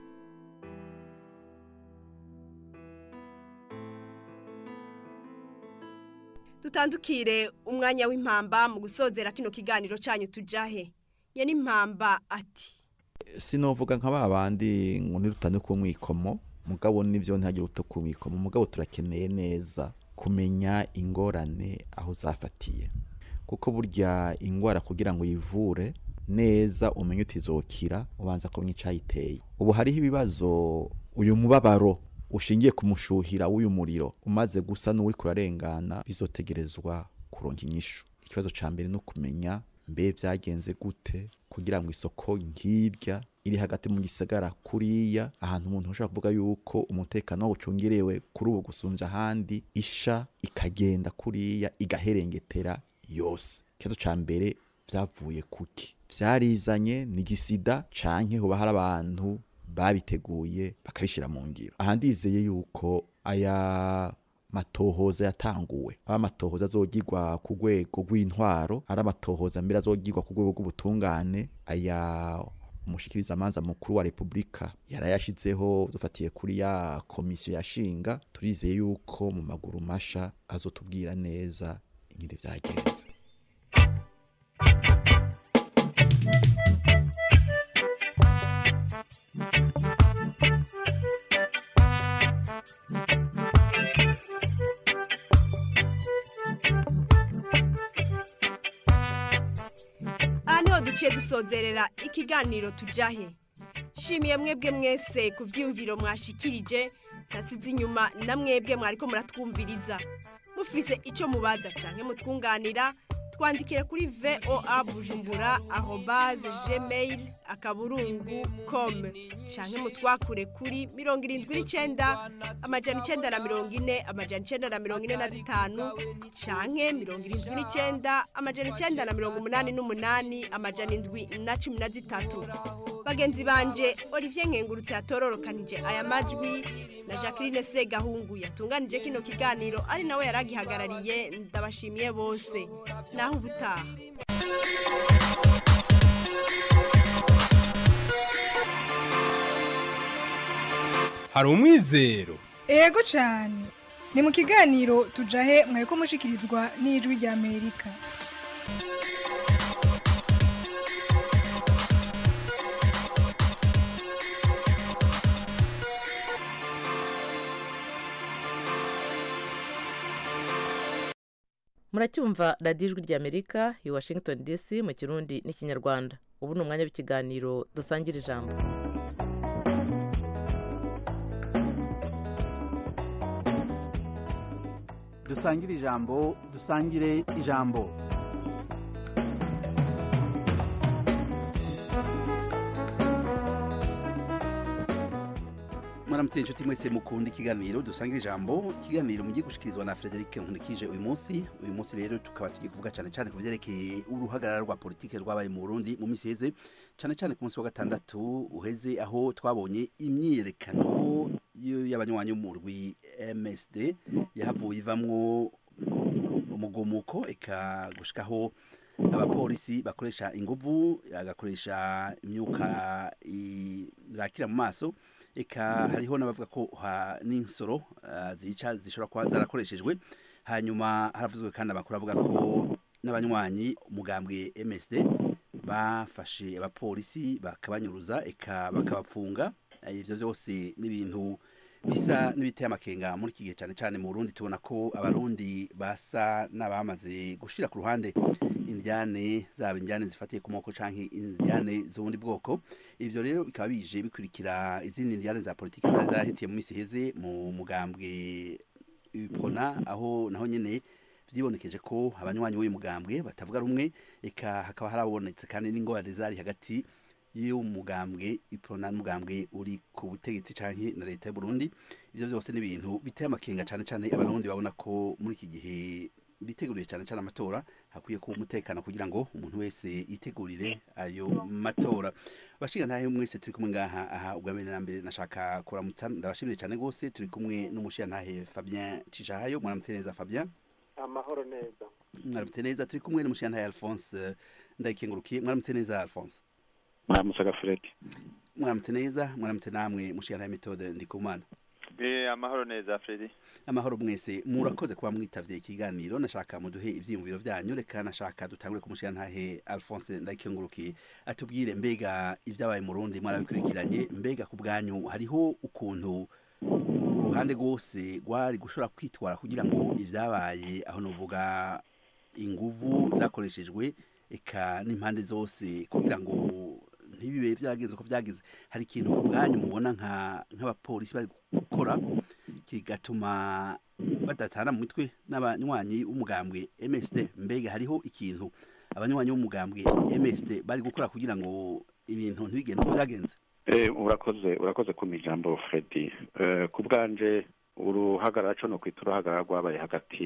dutandukire umwanya w'impamba mu gusozera kino kiganiro cyanyu tujahe ye n'impamba ati sinovuga nka ba bandi ngo nirutane ku mwikomo mugabo nivyo ntihagire uta ku mwikomo mugabo turakeneye neza kumenya ingorane aho zafatiye kuko burya ingwara kugira ngo yivure neza umenye utizokira ubanza kumenya icayiteye ubu hariho ibibazo uyu mubabaro ushingiye ku mushuhira w'uyu muriro umaze gusa n'uri kurarengana bizotegerezwa kuronka inyishu ikibazo ca mbere no kumenya mbe vyagenze gute kugira ngo isoko nk'irya iri hagati mu gisagara kuriya ahantu umuntu ashobora kuvuga yuko umutekano ucungerewe kuri ubu gusumvya ahandi isha ikagenda kuriya igaherengetera yose ikibazo ca mbere vyavuye kuki vyarizanye ni gisida canke hoba hari abantu babiteguye bakabishyira mu ngiro aha ndizeye yuko aya matohoza yatanguwe aba amatohoza azogirwa ku rwego rw'intwaro ari amatohoza mbere azogirwa ku rwego rw'ubutungane aya umushikiriza amanza mukuru wa repubulika yarayashizeho dufatiye kuri ya komisiyo yashinga turizeye yuko mu maguru masha azotubwira neza ingene vyagenze aha niho duciye dusozerera ikiganiro tujahe shimiye mwebwe mwese ku byiyumviro mwashikirije ntasize inyuma na mwebwe mwariko muratwumviriza mufise icyo mubaza canke mutwunganira twandikire kuri voa bujumbura arobaze gmail akaburungu com canke mutwakure kuri mirongo irindwi n'icenda amajana icenda na mirongo ine amajana icenda na mirongo ine na zitanu canke mirongo irindwi n'icenda amajana icenda na mirongo umunani n'umunani amajana indwi na cumi na zitatu bagenzi banje olivier nkengurutse yatororokanije aya majwi na jacqueline segahungu yatunganije kino kiganiro ari nawe yaragihagarariye ndabashimiye bose naho ubutaha hari umwizero ego cyane ni mu kiganiro tujahe mweko mushikirizwa n'ijwi rya amerika muracyumva radiyo ijwi ry'amerika i washington dc mu kirundi n'ikinyarwanda ubu ni umwanya w'ikiganiro dusangira ijambo dusangire ijambo dusangire ijambo mwaramutse inshuti mwese mukunda ikiganiro dusangira ijambo ikiganiro mugiye gushikirizwa na Frederic Nkunikije uyu munsi uyu munsi rero tukaba tugiye kuvuga cyane cyane ku byerekeye uruhagarara rwa politike rwabaye mu Burundi mu minsi heze cyane cyane ku munsi wa gatandatu uheze aho twabonye imyiyerekano y'abanywanyi b'umurwi MSD yahavuye ivamwo umugumuko eka gushikaho abapolisi bakoresha inguvu agakoresha imyuka irakira mu maso eka hariho n'abavuga ko n'insoro zica zishobora kuba zarakoreshejwe hanyuma haravuzwe kandi amakuru avuga ko n'abanywanyi umugambwe MSD bafashe abapolisi bakabanyuruza eka bakabapfunga ibyo byose n'ibintu bisa n'ibiteye amakenga muri iki gihe cyane cyane mu Burundi tubona ko abarundi basa n'abamaze gushira ku ruhande indyane zaba indyane zifatiye ku moko canke indyane z'ubundi bwoko ivyo rero bikaba bije bikurikira izindi ndyane za politiki zari zahitiye mu misi heze mu mugambwe UPRONA aho naho nyene vyibonekeje ko abanywanyi w'uyu mugambwe batavuga rumwe eka hakaba harabonetse kandi n'ingorane zari hagati y'umugambwe UPRONA n'umugambwe uri ku butegetsi canke na leta y'u Burundi ivyo byose n'ibintu biteye amakenga cane cane abarundi babona ko muri iki gihe biteguriye cyane cyane amatora hakwiye kuba umutekano kugira ngo umuntu wese yitegurire ayo matora bashinga ntahe mwese turi kumwe ngaha aha ubwa mbere na mbere nashaka kuramutsa ndabashimire cyane gose turi kumwe n'umushinga ntahe Fabien Cishahayo mwaramutse neza Fabien amahoro neza mwaramutse neza turi kumwe n'umushinga ntahe Alphonse ndayikengurukiye mwaramutse neza Alphonse mwaramutse gafureti mwaramutse neza mwaramutse namwe mushinga ntahe Methode ndikumana Eh amahoro neza Fredi amahoro mwese murakoze kuba mwitavye ikiganiro nashaka muduhe ivyiyumviro vyanyu reka nashaka dutangure kumushira ntahe Alphonse ndakengurukiye atubwire mbega ivyabaye mu Burundi mwarabikurikiranye mbega ku bwanyu hariho ukuntu uruhande rwose rwari gushobora kwitwara kugira ngo ivyabaye aho novuga inguvu zakoreshejwe eka n'impande zose kugira ngo ntibibe byagenze uko byagenze hari ikintu ku bwanyu mubona nk'abapolisi bari gukora kigatuma badatana mu mitwe n'abanywanyi b'umugambwe MSD mbega hariho ikintu abanywanyi b'umugambwe MSD bari gukora kugira ngo ibintu ntibigende uko byagenze urakoze urakoze ku ijambo Freddy ku bwanje uruhagarara cyo no kwita uruhagarara rwabaye hagati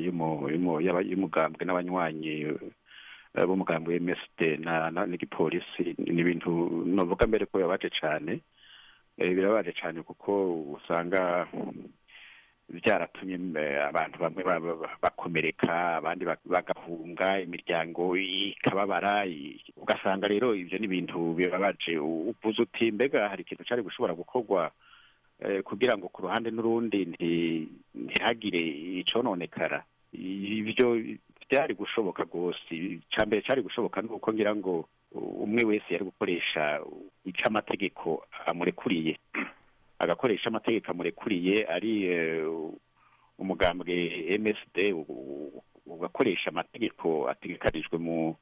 y'umugambwe n'abanywanyi b'umugambwe MSD n'igipolisi ni ibintu novuga mbere ko yabaje cyane birabaje cyane kuko usanga byaratumye abantu bamwe bakomereka abandi bagahunga imiryango ikababara ugasanga rero ibyo ni ibintu bibabaje uvuze uti mbega hari ikintu cyari gushobora gukorwa kugira ngo ku ruhande n'urundi ntihagire icononekara ibyo byari gushoboka rwose icya mbere cyari gushoboka ni uko ngira ngo umwe wese yari gukoresha icyo amategeko amurekuriye agakoresha amategeko amurekuriye ari umugambwe MSD ugakoresha amategeko ategekarijwe mu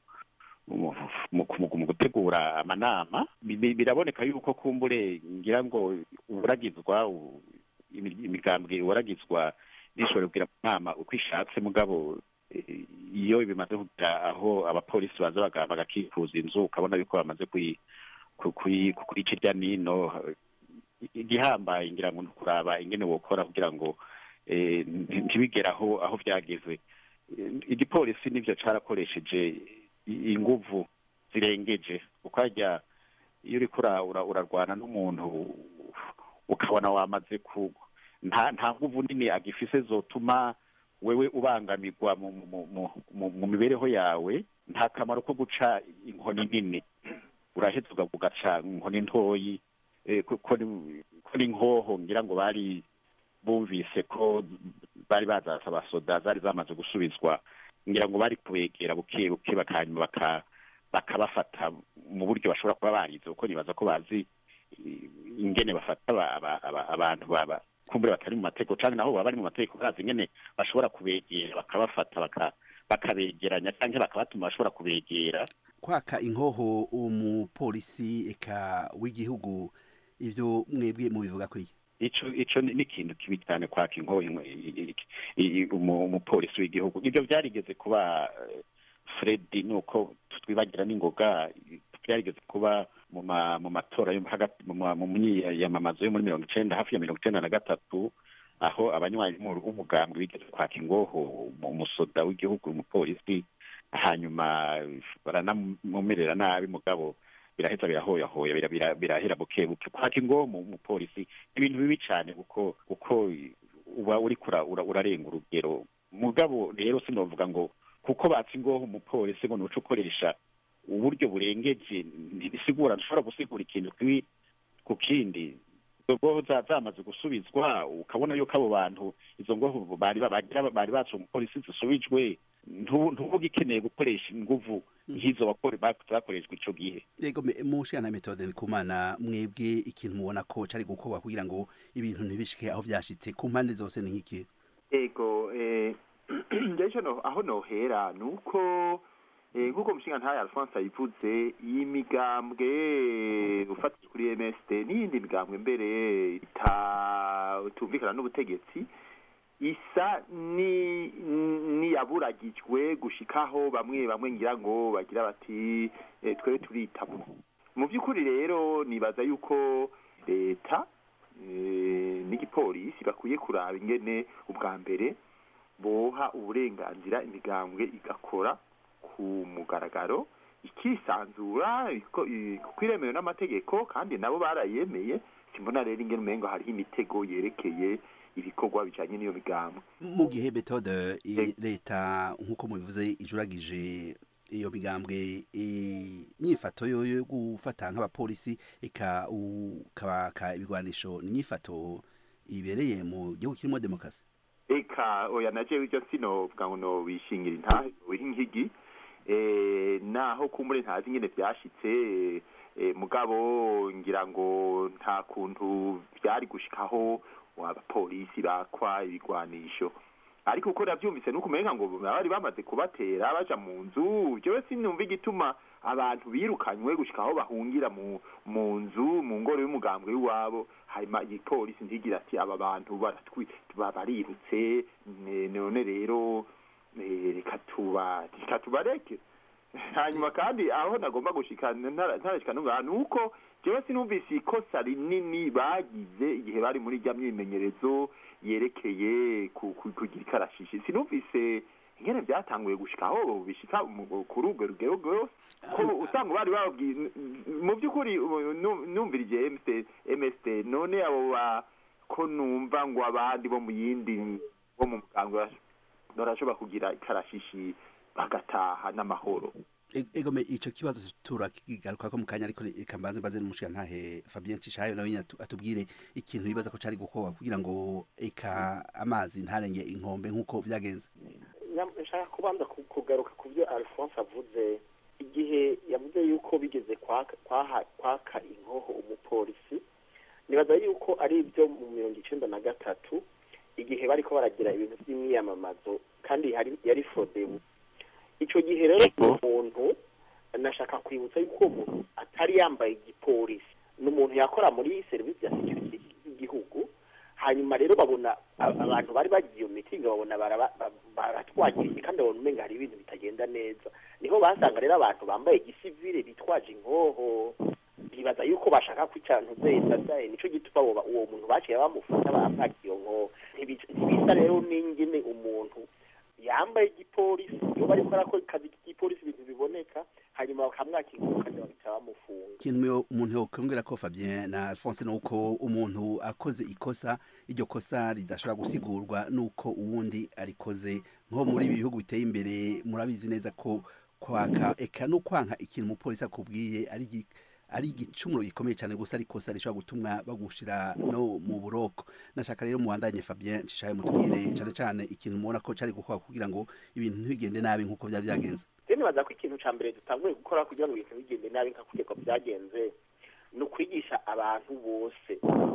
mu gutegura amanama biraboneka yuko kumbure ngira ngo uburagizwa imigambwe uburagizwa n'ishobora kugira inama uko ishatse mugabo iyo bimaze kugira aho abapolisi baza bagakikuza inzu ukabona yuko bamaze kuyica irya nino igihambaye ngira ngo ni ukuraba ingene wokora kugira ngo ntibigere aho aho byageze igipolisi nibyo cyarakoresheje inguvu zirengeje kuko hajya iyo uriko ura- ura- urarwana n'umuntu ukabona wamaze kugwa nta nta nguvu nini agifise zotuma wewe ubangamirwa mu, mu, mu, mu, mu mibereho yawe nta kamaro ko guca inkoni nini uraheza uga- ugaca inkoni ntoyi eh, ko ko ni- ko ni nkoho ngira ngo bari bumvise ko bari bazasaba soda zari zamaze gusubizwa ngira ngo bari kubegera buke buke bakanyuma baka bakabafata mu buryo bashobora kuba barize kuko nibaza ko bazi eh, ingene bafata aba- aba- aba- abantu baba kumbure batari mu mategeko canke naho baba bari mu mategeko bazi ingene bashobora kubegera bakabafata baka bakabegeranya canke bakabatuma bashobora kubegera kwaka inkoho umupolisi eka w'igihugu ivyo mwebwe mubivuga kwiye ico ico ni ni ikintu kibi cyane kwaka inkoho inko- i- i- i- i- umu- umupolisi w'igihugu ibyo byarigeze kuba eh, Freddy nuko twibagira n'ingoga byarigeze kuba mu ma mu matora yo hagati mu ma- mu myiyamamazo yo muri mirongo icenda hafi ya mirongo icenda na gatatu aho abanywanyi b'umu- b'umugambwe bigeze kwaka ingoho mu musoda w'igihugu umupolisi hanyuma baranamumerera nabi mugabo biraheza birahoyahoya bira- bira- birahera buke buke kwaka ingoho mu mupolisi ibintu bibi cyane kuko kuko uba uri kura ura- urarenga urugero mugabo rero sinovuga ngo kuko batse ingoho umupolisi ngo nuco ukoresha uburyo burengeje ntibisigura ntushobora gusigura ikintu kibi ku kindi izo ngoho za- zamaze gusubizwa ukabona yuko abo bantu izo ngoho bari ba- bagira bari batse umupolisi zisubijwe ntu- ntuvuga ikeneye gukoresha inguvu nk'izo wakore- bak- zakoreshwa ico gihe yego me- mushikana metode kumana mwebwe ikintu mubona ko cari gukorwa kugira ngo ibintu ntibishike aho vyashitse ku mpande zose ni nk'iki ego eh, ngejo no aho nohera nuko eh, nk'uko mushinga ntayo Alphonse ayivuze iyi migambwe ufatije kuri MSD n'iyindi migambwe mbere ita tumvikana n'ubutegetsi isa ni niyaburagijwe gushikaho bamwe bamwe ngira ngo bagira bati eh, twebwe turitamo mu by'ukuri rero nibaza yuko leta eh, n'igipolisi bakwiye kuraba ingene ubwa mbere boha uburenganzira imigambwe igakora ku mugaragaro ikisanzura iko- i- kuko iremewe n'amategeko kandi nabo barayemeye simbona rero ingene umengo hariho imitego yerekeye ibikorwa bijanye n'iyo migambwe mu gihe metode i- leta nk'uko mubivuze ijuragije iyo migambwe inyifato yo yo gufata nk'abapolisi eka ukabaka ibigwanisho ni inyifato ibereye mu gihugu kirimo demokarasi eka oya na jewe ibyo sinovuga ngo nobishingira intahe wiha inkigi eh, naho kumbure ntazi ingene vyashitse eh, mugabo ngira ngo nta kuntu vyari gushikaho abapolisi bakwa ibigwanisho ariko uko navyumvise nuko umenga ngo bari bamaze kubatera baja mu nzu jewe sinumva igituma abantu birukanywe gushika aho bahungira mu mu nzu mu ngoro y'umugambwe w'iwabo hanyuma igipolisi ntigira ati aba bantu baratwi ba- barirutse ne- none rero eh, reka tuba reka tubareke hanyuma kandi aho nagomba gushika ntara- ntarashika nunga nuko jewe sinumvise ikosa rinini bagize igihe bari muri rya myimenyerezo yerekeye ku- ku- kugira ikarashishi sinumvise ingene byatanguye gushika aho bishika mu- kuri urwo rugero rwose ko usanga bari bababwiye mu by'ukuri ubu nu- numvirije MST MST none abo ba ko numva ngo abandi bo mu yindi bo mu muganga barashobora kugira ikarashishi bagataha n'amahoro E- egome ico kibazo turakigaruka ko mu kanya ariko reka mbanze mbaze n'umushiga ntahe Fabien Cishayo nawe nyine atu- atubwire ikintu bibaza ko cari gukorwa kugira ngo eka amazi ntarenge inkombe nk'uko vyagenze Nyam- nshaka kubanza ku- kugaruka ku byo alphonse avuze igihe yavuze yuko bigeze kwaka kwaha- kwaka inkoho umupolisi nibaza yuko ari ibyo mu mirongo icenda na gatatu igihe bariko baragira ibintu by'imyiyamamazo kandi hari yari fodebu ico gihe rero umuntu nashaka kwibutsa yuko uwo muntu atari yambaye igipolisi ni umuntu yakora muri serivisi ya security y'igihugu hanyuma rero babona a- abantu bari bagiye iyo mitingi babona baraba- ba- baratwagiriye kandi babona umenga hari ibintu bitagenda neza niho basanga rero abantu bambaye igisivile bitwaje inkoho bibaza yuko bashaka kwicara ntuzeyesadaye nico gituma abo ba- uwo muntu baciye bamufata bamwaka iyo nkoho Ntibi- ntibisa rero n'ingene umuntu yambaye igipolisi iyo bariko arakora akazi k'igipolisi ibintu biboneka hanyuma bakamwaka inkoho kandi bagahita bamufunga ikintu yo- umuntu yokongera ko Fabien na Alphonse nuko umuntu akoze ikosa iryo kosa ridashobora gusigurwa nuko uwundi arikoze nko muri ibi bihugu biteye imbere murabizi neza ko kwaka eka no kwanka ikintu umupolisi akubwiye ari gi- ari igicumuro gikomeye cyane gusa ari ikosa rishobora gutuma bagushira no mu buroko nashaka rero muwandanye Fabien cishaye mutubwire cyane cyane ikintu mubona ko cari gukora kugira ngo ibintu ntibigende nabi nkuko byari byagenze rero nibaza ko ikintu cya mbere dutanguye gukora kugira ngo ibintu bigende nabi nka kugeko byagenze ni ukwigisha abantu bose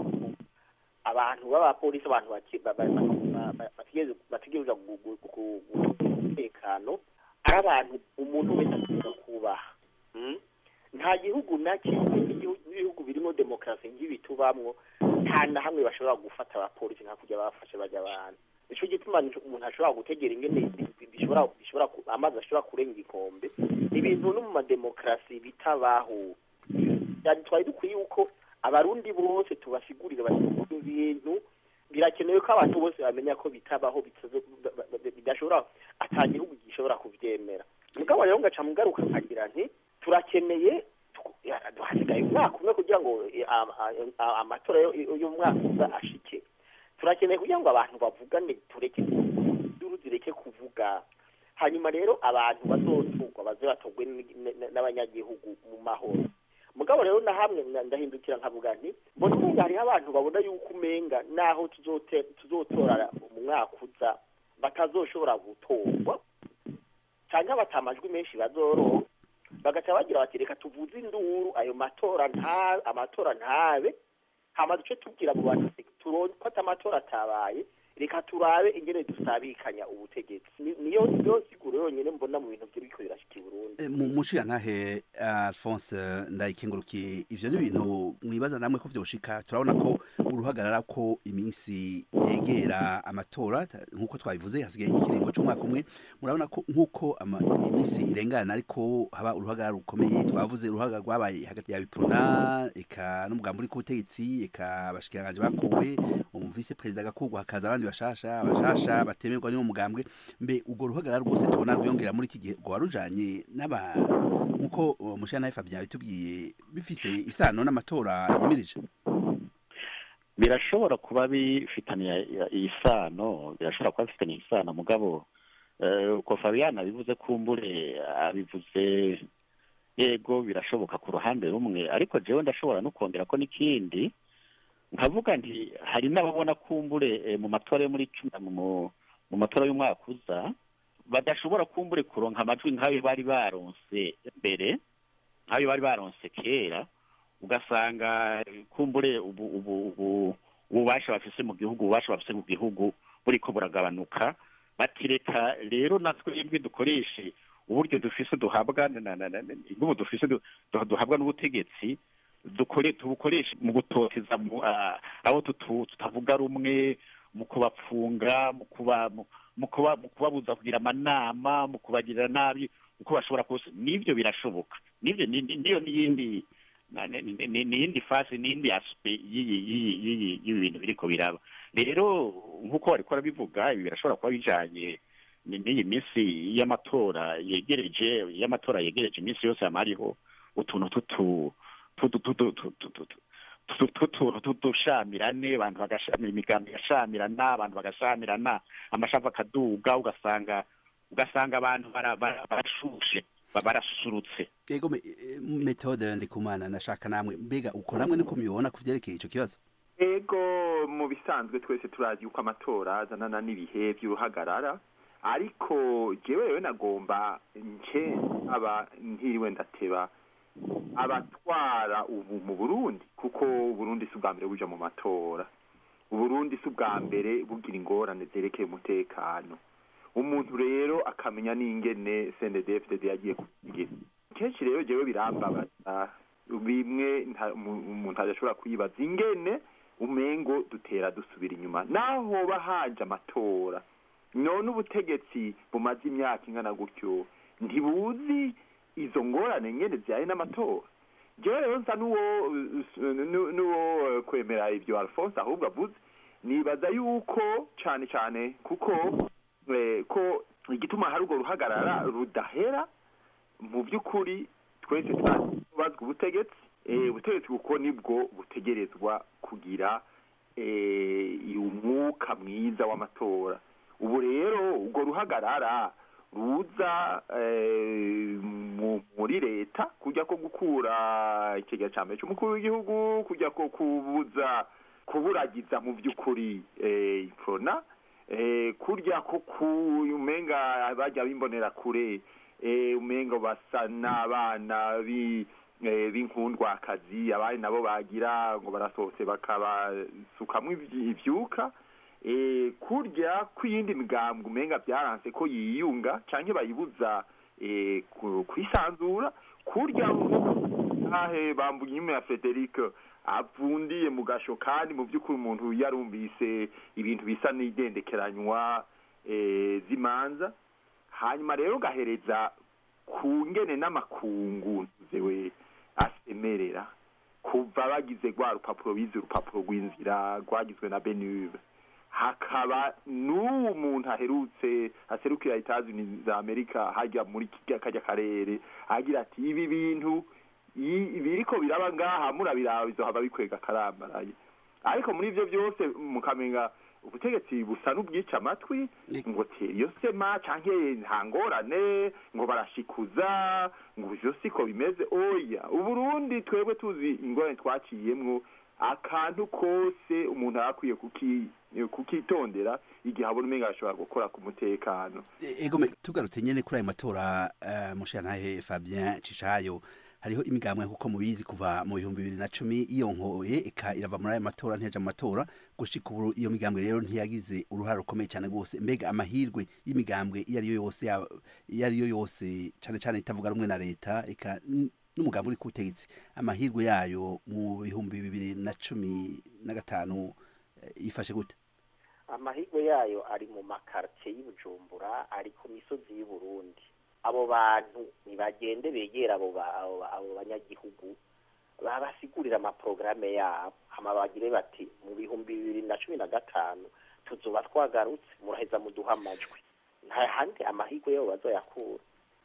abantu b'abapolisi abantu baki- ba- ba- ba- ba- bategereza- bategereza gu- gu- gu- gu- umutekano ari abantu umuntu wese ategereza kubaha Mm? nta gihugu na kimwe n'igihu- n'ibihugu birimo demokarasi nk'ibi tubamwo nta na hamwe bashobora gufata abapolisi nka kujya bafashe bajya abantu nico gituma umuntu ashobora gutegera ingene bi- bishobora bishobora ku- amazi ashobora kurenga ikombe ibintu no mu mademokarasi bitabaho yani twari dukwiye yuko abarundi bose tubasigurira bati ibintu birakenewe ko abantu bose bamenya ko bitabaho bitazo- ba- ba- ba- bidashobora ata gihugu gishobora kuvyemera mugabo rero ngaca mugaruka nkagira nti turakeneye tuku- ya- hasigaye umwaka umwe kugira ngo eh, am- a- a- amatora yo- y'umwaka uza ashike turakeneye kugira ngo abantu bavugane tureke induru zireke kuvuga hanyuma rero abantu bazoturwa baze batogwe n- n- n'abanyagihugu mu mahoro mugabo rero na hamwe nda- ndahindukira nkavuga nti mbona umenga hariho abantu babona yuko umenga naho tuzote- tuzotora mu mwaka uza batazoshobora gutorwa cyangwa batamajwi menshi bazoronka bagaca bagira bati reka tuvuze induru ayo matora nta amatora ntabe hama duce tubwira mu bantu ati, turon- ko ata amatora atabaye reka turabe ingene dusabikanya ubutegetsi Ni- niyo niyo siguro yonyene mbona mu bintu biriko birashika i Burundi E, mu mushiya ntahe Alphonse ndayikengurukiye ivyo ni ibintu mwibaza namwe ko vyoshika turabona ko uruhagarara ko iminsi yegera amatora ta- nkuko twabivuze hasigaye ikiringo c'umwaka umwe murabona ko nkuko ama- iminsi irengana ariko haba uruhagarara rukomeye twavuze uruhagarara rwabaye hagati ya Iprona eka n'umugambi uri ku butegetsi eka abashikiranganje bakuwe umuvise perezida agakurwa hakaza abandi bashasha abashasha batemerwa n'uwo mugambwe mbe urwo ruhagarara rwose tubona rwiyongera muri iki gihe rwaba rujanye n'aba nkuko uh, mushana Fabien yatubwiye bifise isano n'amatora yimirije birashobora kuba bifitaniye isano birashobora kuba bifitaniye isano mugabo eh, uko Fabiana abivuze kumbure abivuze yego birashoboka ku ruhande rumwe ariko jewe ndashobora no kongera ko n'ikindi nkavuga nti hari n'ababona kumbure eh, mu matora yo muri cumi na- mu mu matora y'umwaka uza badashobora kumbure kuronka amajwi nk'ayo bari baronse mbere nk'ayo bari baronse kera ugasanga eh, kumbure ubu ubu ubu ububasha bafise mu gihugu ububasha bafise mu gihugu buriko buragabanuka batireka rero natwe ibwe dukoreshe uburyo dufise duhabwa na- na- na- na- inguvu dufise du- du- duhabwa n'ubutegetsi dukore tubukoreshe mu gutoteza mu, ah, abo tutu- tutavuga rumwe mu kubapfunga mu kuba mu- mu kuba mu kubabuza kugira amanama mu kubagirira nabi uko bashobora kose n'ibyo birashoboka n'ibyo ni- ni- niyo n'iyindi na- ni- ni- ni- n'iyindi fasi n'iyindi aspe y'iyi y'iyi- y'iyi- y'ibi bintu biriko biraba rero nk'uko bariko barabivuga ibi birashobora kuba bijanye ni- n'iyi minsi y'amatora yegereje y'amatora yegereje iminsi yose hama hariho utuntu tutu tutu tutu tutu tutu tutuntu tudushamirane abantu bagashamira imigambi igashamirana abantu bagashamirana amashavu akaduga ugasanga ugasanga abantu bara- bara- barashushe ba- barasusurutse yego me- eh, metode ndikumana nashaka namwe mbega uko namwe niko mubibona ku vyerekeye ico kibazo ego mu bisanzwe twese turazi yuko amatora azanana n'ibihe by'uruhagarara ariko jewe rero nagomba nce aba ntiriwe ndateba abatwara ubu mu burundi kuko uburundi si ubwa mbere buja mu matora uburundi si ubwa mbere bugira ingorane zerekeye umutekano umuntu rero akamenya n'ingene cndfdd yagiye kugira kenshi rero jewe birambabaza bimwe nta- umu- umuntu adashobora kwibaza ingene umengo dutera dusubira inyuma naho hoba haje amatora none ubutegetsi bumaze imyaka ingana gutyo ntibuzi izo ngorane nyene zijyanye n'amatora jewe rero nsa n'uwo n'u- n'uwo eh, kwemera ibyo alphonse ahubwo avuze nibaza yuko cane cane kuko eh, ko igituma hari urwo ruhagarara rudahera mu by'ukuri twese tubazwa ubutegetsi Eh, ubutegetsi kuko nibwo butegerezwa kugira eh, umwuka mwiza w'amatora ubu rero urwo ruhagarara ruza eh, mu- muri leta kujya ko gukura ikigega cya mbere cy'umukuru w'igihugu kujya ko kubuza kuburagiza mu by'ukuri eh, iprona eh, kurya ko ku umenga bajya bimbonera kure eh, umenga basa n'abana bi eh, b'inkundwakazi abandi nabo bagira ngo barasohotse bakabasukamwo ivy- ivyuka eh, kurya kw'iyindi migambwe umenga byaranse ko yiyunga canke bayibuza eh, ku- kwisanzura kurya ahe bambuye inyuma ya Frederic avundiye mu gasho kandi mu by'ukuri umuntu yarumvise ibintu bisa n'idendekeranywa eh, z'imanza hanyuma rero gahereza ku ngene n'amakungu zewe asemerera kuva bagize rwa rupapuro bize urupapuro rw'inzira rwagizwe na benuve hakaba n'uwo muntu aherutse aserukira etazini za amerika hajya muri kirya kajya karere agira ati ibi bintu i- biriko biraba ngaha murabiraba bizohava bikwega karambaraye ariko muri ivyo byose mukamenga ubutegetsi busa n'ubwica amatwi ngo tera iyo sema canke nta ngorane ngo barashikuza ngo ivyo siko bimeze oya uburundi twebwe tuzi ingorane twaciyemwo akantu kose umuntu aba akwiye kuki- kukitondera igihe abona umenga ashobora gukora ku mutekano ego me- tugarutse nyene kuri ayo matora uh, mushirantahe Fabien Cishayo hariho imigambwe kuko mubizi kuva mu bihumbi bibiri na cumi iyonkoye eka irava muri ayo matora ntiyaja mu matora gushika ubu iyo migambwe rero ntiyagize uruhara rukomeye cyane rwose mbega amahirwe y'imigambwe iyo ariyo yose yaba- iyo ariyo yose cane cane itavuga rumwe na leta eka n- n'umugambi uri ku butegetsi amahirwe yayo mu bihumbi bibiri na cumi na gatanu eh, yifashe gute amahirwe yayo ari mu makartie y'ubujumbura ari ku misozi y'uburundi abo bantu ntibagende begera abo ba- abo ba- abo banyagihugu babasigurira amaporogaramu yabo hama bagire bati mu bihumbi bibiri na cumi na gatanu tuzoba twagarutse muraheza muduha amajwi nta handi amahirwe yabo bazoyakura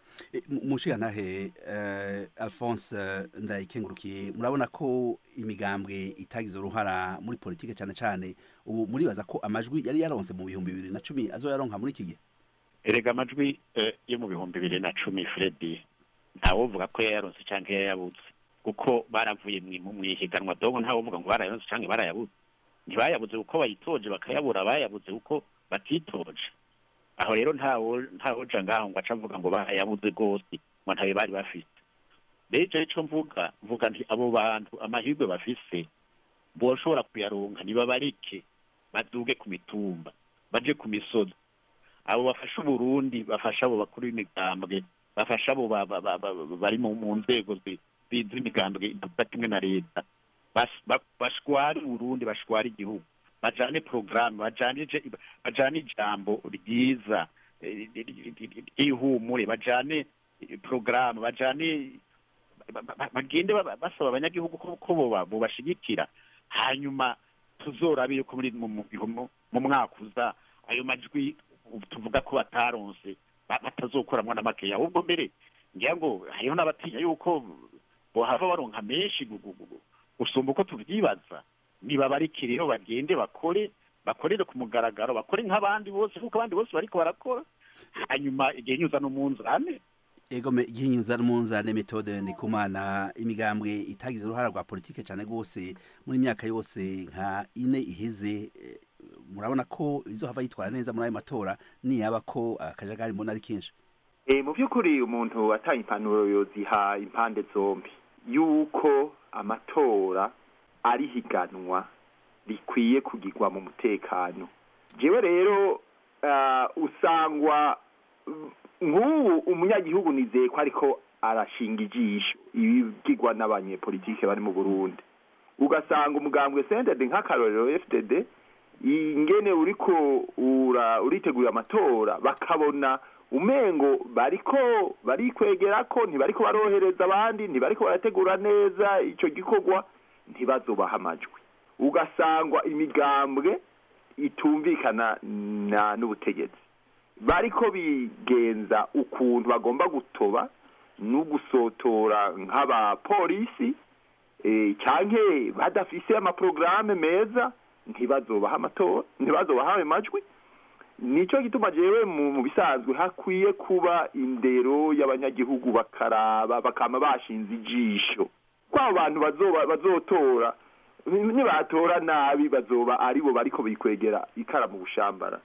mushigantahe uh, alphonse eh, ndayikengurukiye murabona ko imigambwe itagize uruhara muri politike cyane cyane ubu muribaza ko amajwi yari yaronse mu bihumbi bibiri na cumi azoyaronka muri iki gihe erega amajwi eh, yo mu bihumbi bibiri na cumi fredi ntawovuga ko yayaronse cyangwa yayabuze kuko baravuye mwi- mu mwihiganwa dogo ntawovuga ngo barayaronse cyangwa barayabuze ntibayabuze kuko bayitoje bakayabura bayabuze kuko batitoje aho rero ntawo ntawoja ngaho ngo aca avuga ngo bayabuze rwose ngo ntabe bari bafite rero ico ico mvuga mvuga nti abo bantu amahirwe bafise boshobora kuyaronka nibabarike baduge ku mitumba baje ku misozi abo bafasha uburundi bafasha abo bakuru b'imigambwe bafasha abo ba- ba- ba- ba- bari mu mu nzego zi- zi- z'imigambwe ivuga kimwe na leta Bas- ba- bashware uburundi bashware igihugu bajane porogaramu bajane ije- bajane ijambo ryiza eh, ry'ihumure bajane eh, porogaramu bajane ba- ba- bagende ba- basaba abanyagihugu ko ko boba- bobashigikira hanyuma tuzorabe yuko muri mu- mu mu- mu mwaka uza ayo majwi ubu tuvuga ko bataronse ba- batazokoramwo na makeya ahubwo mbere ngira ngo hariho n'abatinya yuko bohava baronka menshi gu- gu- gu- gusumba uko tuvyibaza nibabarike rero bagende bakore bakorere ku mugaragaro bakore nk'abandi bose kuko abandi bose bariko barakora hanyuma igihe nyuza n'umunzane ego me- igihinyuza n'umunzane metode ndikumana imigambwe itagize uruhara rwa politike cyane rwose muri myaka yose nka ine iheze eh, murabona ko izohava yitwara neza muri ayo matora niyaba ko akajagari mbona ari kenshi Eh, mu by'ukuri umuntu ataye impanuro yoziha impande zombi yuko amatora ari higanwa rikwiye kugirwa mu mutekano jewe rero ah, usangwa mm, nk'ubu umunyagihugu nizeye ko ariko arashinga ijisho ibigirwa n'abanyepolitike bari mu burundi ugasanga umugambwe sendede nk'akarorero fdd ingene uriko ura uritegura amatora bakabona umengo bariko barikwegera ko ntibariko barohereza abandi ntibariko barategura neza ico gikorwa ntibazobaha amajwi ugasangwa imigambwe itumvikana na n'ubutegetsi bariko bigenza ukuntu bagomba gutoba no gusotora nk'abapolisi eh, canke badafise amaprograme meza ntibazobaha amatora ntibazobaha ayo majwi nico gituma jewe mu mu bisanzwe hakwiye kuba indero y'abanyagihugu bakaraba bakama bashinze ijisho kwabo bantu bazoba bazotora nibatora nabi bazoba aribo bariko bikwegera ikara mu bushambara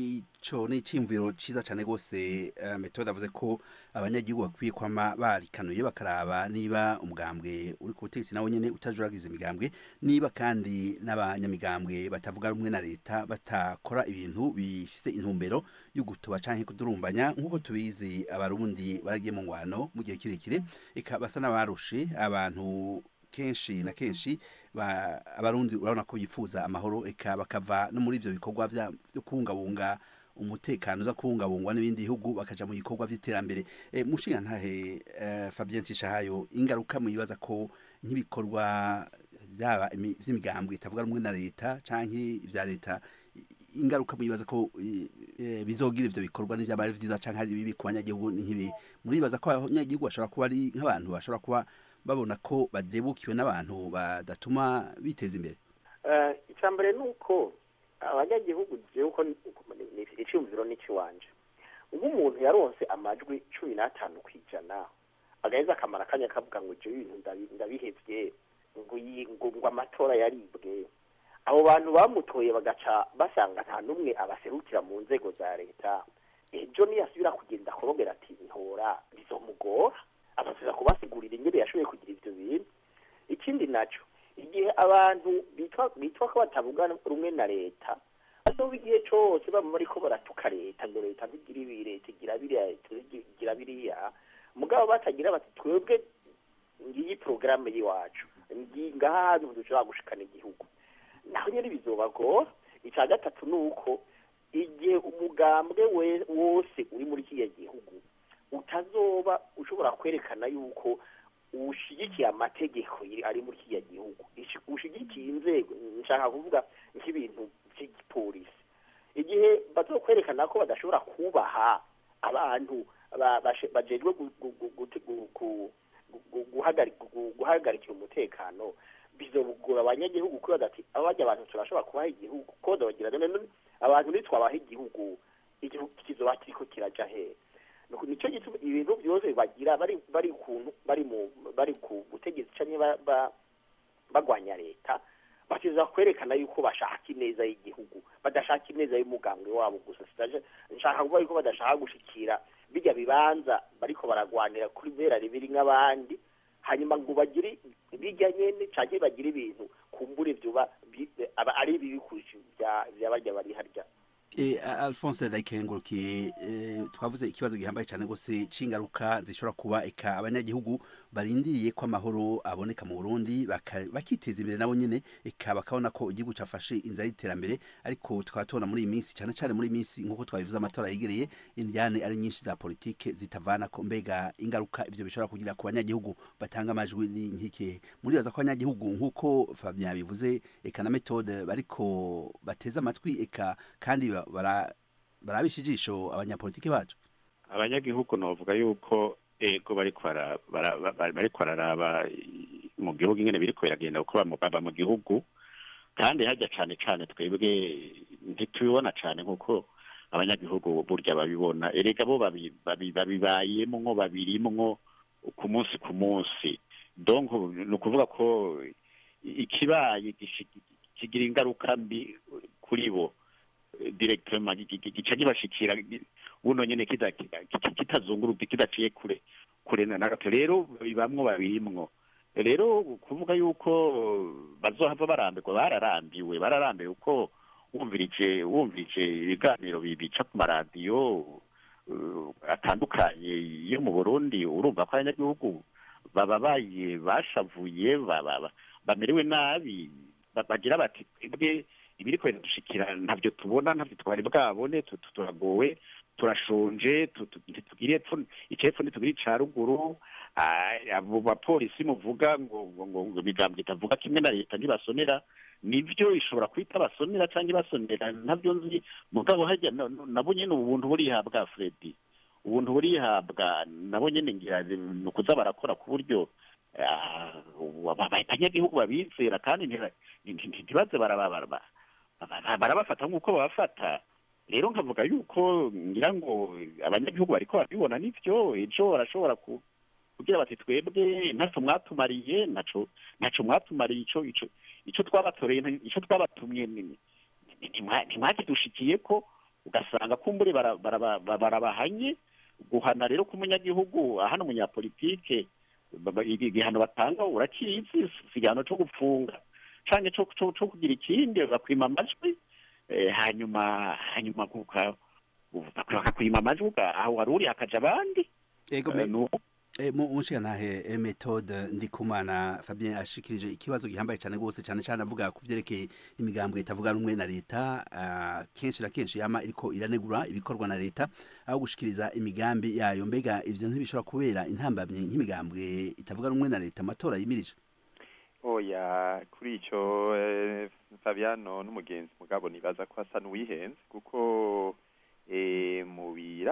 ico ni iciyumviro ciza cane gose uh, metode avuze ko abanyagihugu bakwiye kwama barikanuye bakaraba niba umugambwe uri ku butegetsi nawe nyene utajuragiza imigambwe niba kandi n'abanyamigambwe batavuga rumwe na leta batakora ibintu bifise intumbero yo gutuba canke kudurumbanya nk'uko tubizi abarundi baragiye mu ngwano mu gihe kirekire eka basa n'abarushe abantu kenshi na kenshi ba- abarundi urabona ko bifuza amahoro eka bakava no muri ivyo bikorwa vya- vyo kubungabunga umutekano uza kubungabungwa n'ibindi bihugu bakaja mu bikorwa vy'iterambere e, mushinga ntahe uh, Fabien Cishahayo ingaruka muyibaza ko nk'ibikorwa byaba imi- vy'imigambwe itavuga rumwe na leta canke ivya leta i- ingaruka muyibaza ko i- eh, bizogira ivyo bikorwa n'ivyaba ari vyiza canke ari bibi ku banyagihugu ni nk'ibi muribaza ko abanyagihugu bashobora kuba ari nk'abantu bashobora kuba babona ko badebukiwe n'abantu badatuma biteza imbere Eh, icya mbere ni uko abanyagihugu jewe uko ni- ni- iciyumviro n'ikiwanje nk'umuntu yaronse amajwi cumi n'atanu ku ijana agaheza akamara akanya akavuga ngo jewe ibintu ndabi- ndabihevye ngo iyi- ngo ngo amatora yaribwe abo bantu bamutoye bagaca basanga nta n'umwe abaserukira mu nzego za leta ejo niyasubira kugenda akorogera ati ntora bizomugora abasubiza kubasigurira ingene yashoboye kugira ivyo bintu ikindi naco igihe abantu bitwa bitwa ko batavuga rumwe na leta bazoba igihe cose baba bariko baratuka leta ngo leta ntigira ibi leta igira biriya igira biriya mugabo batagira bati twebwe ngiyi porogaramu y'iwacu ngi- ngaha hantu dushobora gushikana igihugu naho nyene bizobagora ica gatatu ni uko igihe umugambwe we- wose uri muri kiriya gihugu utazoba ushobora kwerekana yuko ushigikiye amategeko yiri- ari muri kiriya gihugu Ishi- ushigikiye inzego nshaka kuvuga nk'ibintu by'igipolisi igihe bazokwerekana ko badashobora kubaha abantu ba- bashe- bajejwe gu- gu- gu- gute- gu- gu- gu- guhagari- gu- guhagarikira umutekano bizogora abanyagihugu kwibaza ati aba barya abantu turashobora kubaha igihugu koza bagira none none abantu nitwabaha igihugu igihugu kizoba kiriko kiraja hehe Nuko nico gituma ibintu byose bagira bari bari kuntu bari mu bari ku butegetsi canke ba- ba- bagwanya leta bakiza kwerekana yuko bashaka ineza y'igihugu badashaka ineza y'umugambwe wabo gusa sitaje nshaka kuvuga yuko badashaka gushikira bijya bibanza bariko baragwanira kuri bera ribiri nk'abandi hanyuma ngo bagire bijya nyene canke bagire ibintu kumbure vyoba bi- aba ari bibi kurusha vya vya barya bari harya E, A- Alphonse Dayikengurukiye e, twavuze ikibazo gihambaye cyane gose c'ingaruka zishobora kuba eka abanyagihugu barindiriye ko amahoro aboneka mu Burundi baka- bakiteza imbere nabo nyene eka bakabona ko igihugu cafashe inzira y'iterambere ariko tukaba tubona muri iyi minsi cyane cyane muri iyi minsi nk'uko twabivuze amatora yegereye indyane ari nyinshi za politike zitavana ko mbega ingaruka ivyo bishobora kugira ku banyagihugu batanga amajwi ni nk'ikihe muribaza ko abanyagihugu nk'uko Fabien bivuze eka na metode bariko bateza amatwi eka kandi ba- bara barabisha ijisho abanyapolitike bacu abanyagihugu novuga yuko ego bariko bara- bara- bara- bariko bararaba i- mu gihugu ingene biriko biragenda kuko baba mu- baba mu gihugu kandi hajya cane cane twebwe ntitubibona cane nkuko abanyagihugu burya babibona erega bo babi- babi- babibayemwo babirimwo ku munsi ku munsi donc ni ukuvuga ko ikibaye gishi- kigira ingaruka mbi kuri bo directement gi- gi- gica gibashikira gi- buno nyene kita- kita- kitazunguruka kidaciye kure kure na gato rero bibamwo babirimwo rero kuvuga yuko bazohava barambirwa bararambiwe bararambiwe kuko wumvirije wumvirije ibiganiro bi- bica ku maradiyo uh, atandukanye yo mu Burundi urumva ko abanyagihugu bababaye bashavuye baba- ba- bamerewe nabi ba- bagira bati twebwe ibiri kwenda dushikira ntabyo tubona ntabyo twari bwabone tu- tu- turagowe turashonje tu- tu- ntitugire epfo icepfo ntitugire ica ruguru Ah, abo bapolisi muvuga ngo ngo ngo ngo imigambwe itavuga kimwe na leta ntibasonera nivyo ishobora kwita basonera canke basonera ntabyo nzi mugabo hajya na- na- nabo nyene ubuntu burihabwa Fredi ubuntu burihabwa nabo nyene ngira ni ukuza barakora ku buryo ah, aba- abanyagihugu babizera kandi ntiba- nti- nti- ntibaze baraba- baraba- bara- barabafata nk'uko babafata rero nkavuga yuko ngira ngo abanyagihugu bariko babibona nivyo ejo barashobora ku kugira bati twebwe ntaco mwatumariye naco naco mwatumariye ico ico ico twabatoreye nti- ico twabatumye ni- ni- ni- ntimwa- ntimwakidushikiye ko ugasanga kumbure bara- bara- bara- barabahanye guhana rero k'umunyagihugu hano umunyapolitike ba- ba- igi- igihano batanga urakizi si igihano co gupfunga canke co co- co kugira ikindi bakwima amajwi eh, hanyuma hanyuma kuka bakakwima amajwi uga- aho wari uri hakaja abandi Ego Eh, me nu- E, mu mushigantahe e, methode ndikumana Fabien ashikirije ikibazo gihambaye cyane gose cyane cyane avuga ku vyerekeye imigambwe itavuga rumwe na leta ah, kenshi na kenshi yama iriko iranegura ibikorwa na leta aho gushikiriza imigambi yayo mbega ivyo ntibishobora kubera intambamye nk'imigambwe itavuga rumwe na leta amatora yimirije oya kuri icyo eh, fabiano n'umugenzi mugabo nibaza ko asa n'uwihenze kuko eh, mu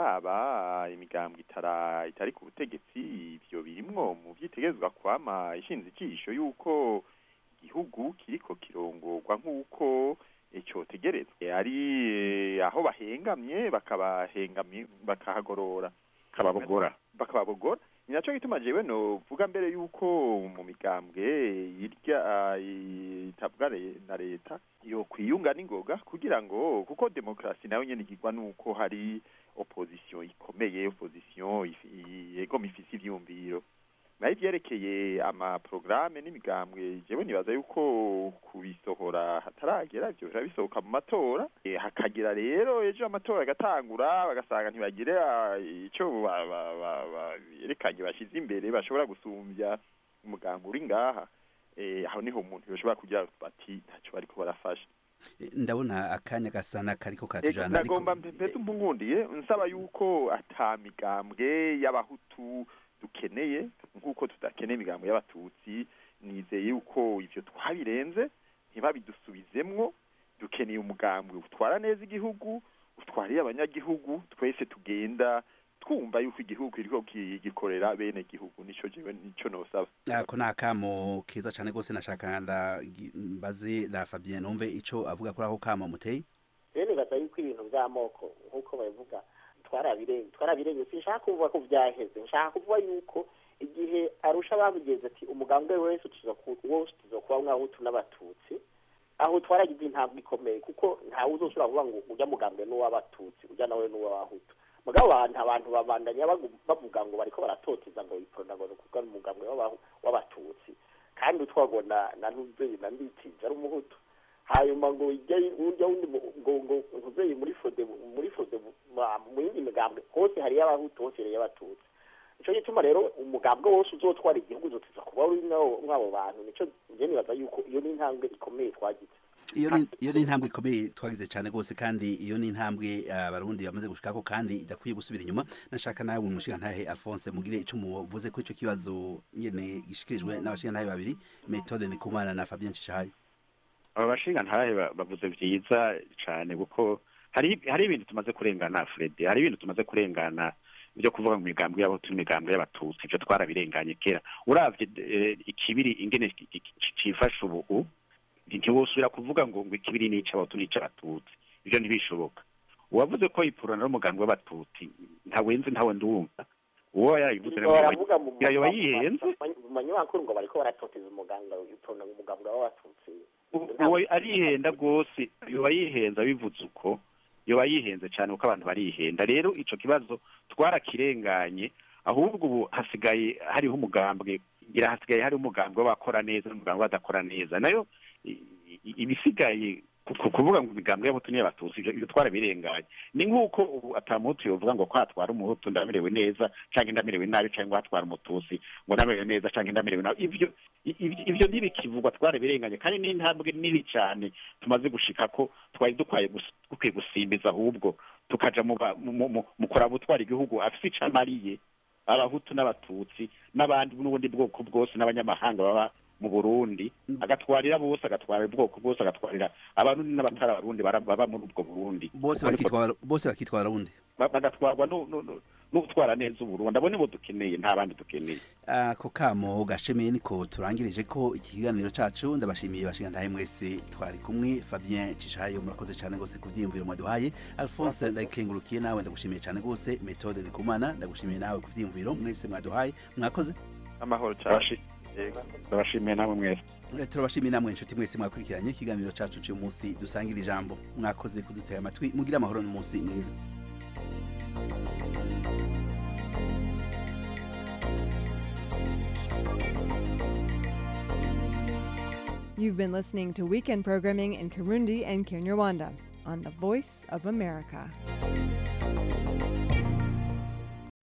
biraba imigambwe itara itari ku butegetsi ibyo birimwo mu vyitegerezwa kwama ishinze ijisho yuko igihugu kiriko kirongorwa nk'uko eh, cotegerezwa ari eh, aho bahengamye bakabahengamye bakahagorora kababogora bakababogora ni nacyo gituma jewe novuga mbere yuko mu migambwe irya ah, itavuga re- na leta yo kwiyunga n'ingoga kugira ngo kuko demokarasi nayo nyene igirwa nuko hari opposition ikomeye opposition ifi- yegoma ifise ivyumviro nayo ivyerekeye amaprograme n'imigambwe jewe nibaza yuko kubisohora hataragera ivyo biba bisohoka mu matora Eh, hakagira rero ejo amatora agatangura bagasanga ntibagire ah, ico ba- ba- ba- ba- berekanye bashyize imbere bashobora gusumbya umuganga uri ngaha Eh, aho niho umuntu yoshobora kugira bati ntacyo bariko barafasha E, ndabona akanya gasana kariko Ego, karatujana ariko nagomba mpeze umpungundiye nsaba yuko ata migambwe y'abahutu dukeneye nk'uko tudakeneye imigambwe y'abatutsi nizeye yuko ivyo twabirenze ntibabidusubizemwo dukeneye umugambwe utwara neza igihugu utwariye abanyagihugu twese tugenda twumva yuko igihugu kiriko ki- gikorera bene gihugu nico jewe nico nosaba ako ni akamo keza cyane rwose nashaka ndagi- mbaze la Fabien numve ico avuga kuri ako kamo muteye rero nibaza yuko ibintu by'amoko nk'uko babivuga twarabirenze twarabirenze sinshaka kuvuga ko byaheze nshaka kuvuga yuko igihe arusha babigeze ati umugambwe wese tuza ku- wose tuza kuba mwahutu n'abatutsi aho twaragize intambwe ikomeye kuko ntawe uzoshobora kuvuga ngo ujya mugambwe n'uw'abatutsi ujya nawe n'uw'abahutu mugabo abantu abantu babandanya bagu- bavuga ngo bariko baratoteza ngo iprona ngo kuko ari umugambwe w'abahu- w'abatutsi kandi utwabona na ntuzeye na nditije ari umuhutu hanyuma ngo ijya urya wundi mu- ngo ngo ntuzeye muri fode muri fode ma- mu yindi migambwe hose hariyo abahutu hose hariyo abatutsi nico gituma rero umugambwe wose uzotwara igihugu uzotiza kuba uri mw'abo mw'abo bantu nico njye nibaza yuko iyo ni intambwe ikomeye twagize iyo ni iyo ni intambwe ikomeye twagize cyane rwose kandi iyo ni intambwe ah, abarundi bamaze gushikako kandi idakwiye gusubira inyuma nashaka nawe umushigantahe Alphonse mugire ico muvuze ko ico kibazo nyene gishikirijwe n'abashigantahe babiri Methode Ndikumana na Fabien Cishahayo aba bashinga ntahe ba- bavuze vyiza cane kuko hari hari ibintu tumaze kurengana Fred hari ibintu tumaze kurengana byo kuvuga mu migambwe y'abahutu n'imigambwe y'abatutsi ivyo twarabirenganye kera uravye eh, ikibiri ingene ki- ki- ki- cifashe ubu ntiwosubira kuvuga ngo ngo ikibiri ni ic'abahutu n'ic'abatutsi ivyo ntibishoboka uwavuze ko ipurana n'umugambwe w'abatutsi ntawenze ntawe ndumva uwo yarabivuze rero baravuga mu yoba yihenze mu manyamakuru ngo bariko baratoteza umuganga iprona umugambwe w'abatutsi uwo arihenda rwose yoba yihenze abivuze uko yoba yihenze cyane kuko abantu barihenda rero ico kibazo twarakirenganye ahubwo ubu hasigaye hariho umugambwe ngira hasigaye hariho umugambwe w'abakora neza n'umugambwe w'abadakora neza nayo i- i- ibisigaye ku- ku- kuvuga ngo imigambwe y'abahutu n'iy'abatutsi ivyo ivyo twarabirenganye ni nk'uko ubu atamuhutu yovuga ngo ko hatwara umuhutu ndamerewe neza canke ndamerewe nabi canke ngo hatwara umututsi ngo ndamerewe neza canke ndamerewe nabi ivyo i- ivyo ivyo ntibikivugwa twarabirenganye kandi ni intambwe nini cyane tumaze gushika ko twari dukwaye gus- dukwiye gusimbiza ahubwo tukaja mu ba- mu- mu- mu- mu kuraba utwara igihugu afise ico amariye abahutu n'abatutsi n'abandi n'ubundi bwoko bwose n'abanyamahanga baba mu burundi agatwarira bose agatwarira ubwoko bwose agatwarira abarundi n'abatari abarundi bara- baba muri ubwo burundi bose Uko niko- bakitwara bose bakitwara undi ba- bagatwarwa nu- nu- nu- n'utwara neza uburundi abo nibo dukeneye nta bandi dukeneye ako kamo gashemeye niko turangirije ko iki kiganiro cacu ndabashimiye bashinga ntahe mwese twari kumwe Fabien Cishayo murakoze cyane gose ku vyiyumviro mwaduhaye Alphonse ndakengurukiye nawe ndagushimiye cyane gose Methode Ndikumana ndagushimiye nawe ku vyiyumviro mwese mwaduhaye mwakoze amahoro cyane ndabashimiye namwe mwese Eh, turabashimiye namwe inshuti mwese mwakurikiranye ikiganiro cacu cy'uyu munsi dusangira ijambo mwakoze kudutega amatwi mugira amahoro n'umunsi mwiza You've been listening to weekend programming in Kirundi and Kinyarwanda on the Voice of America.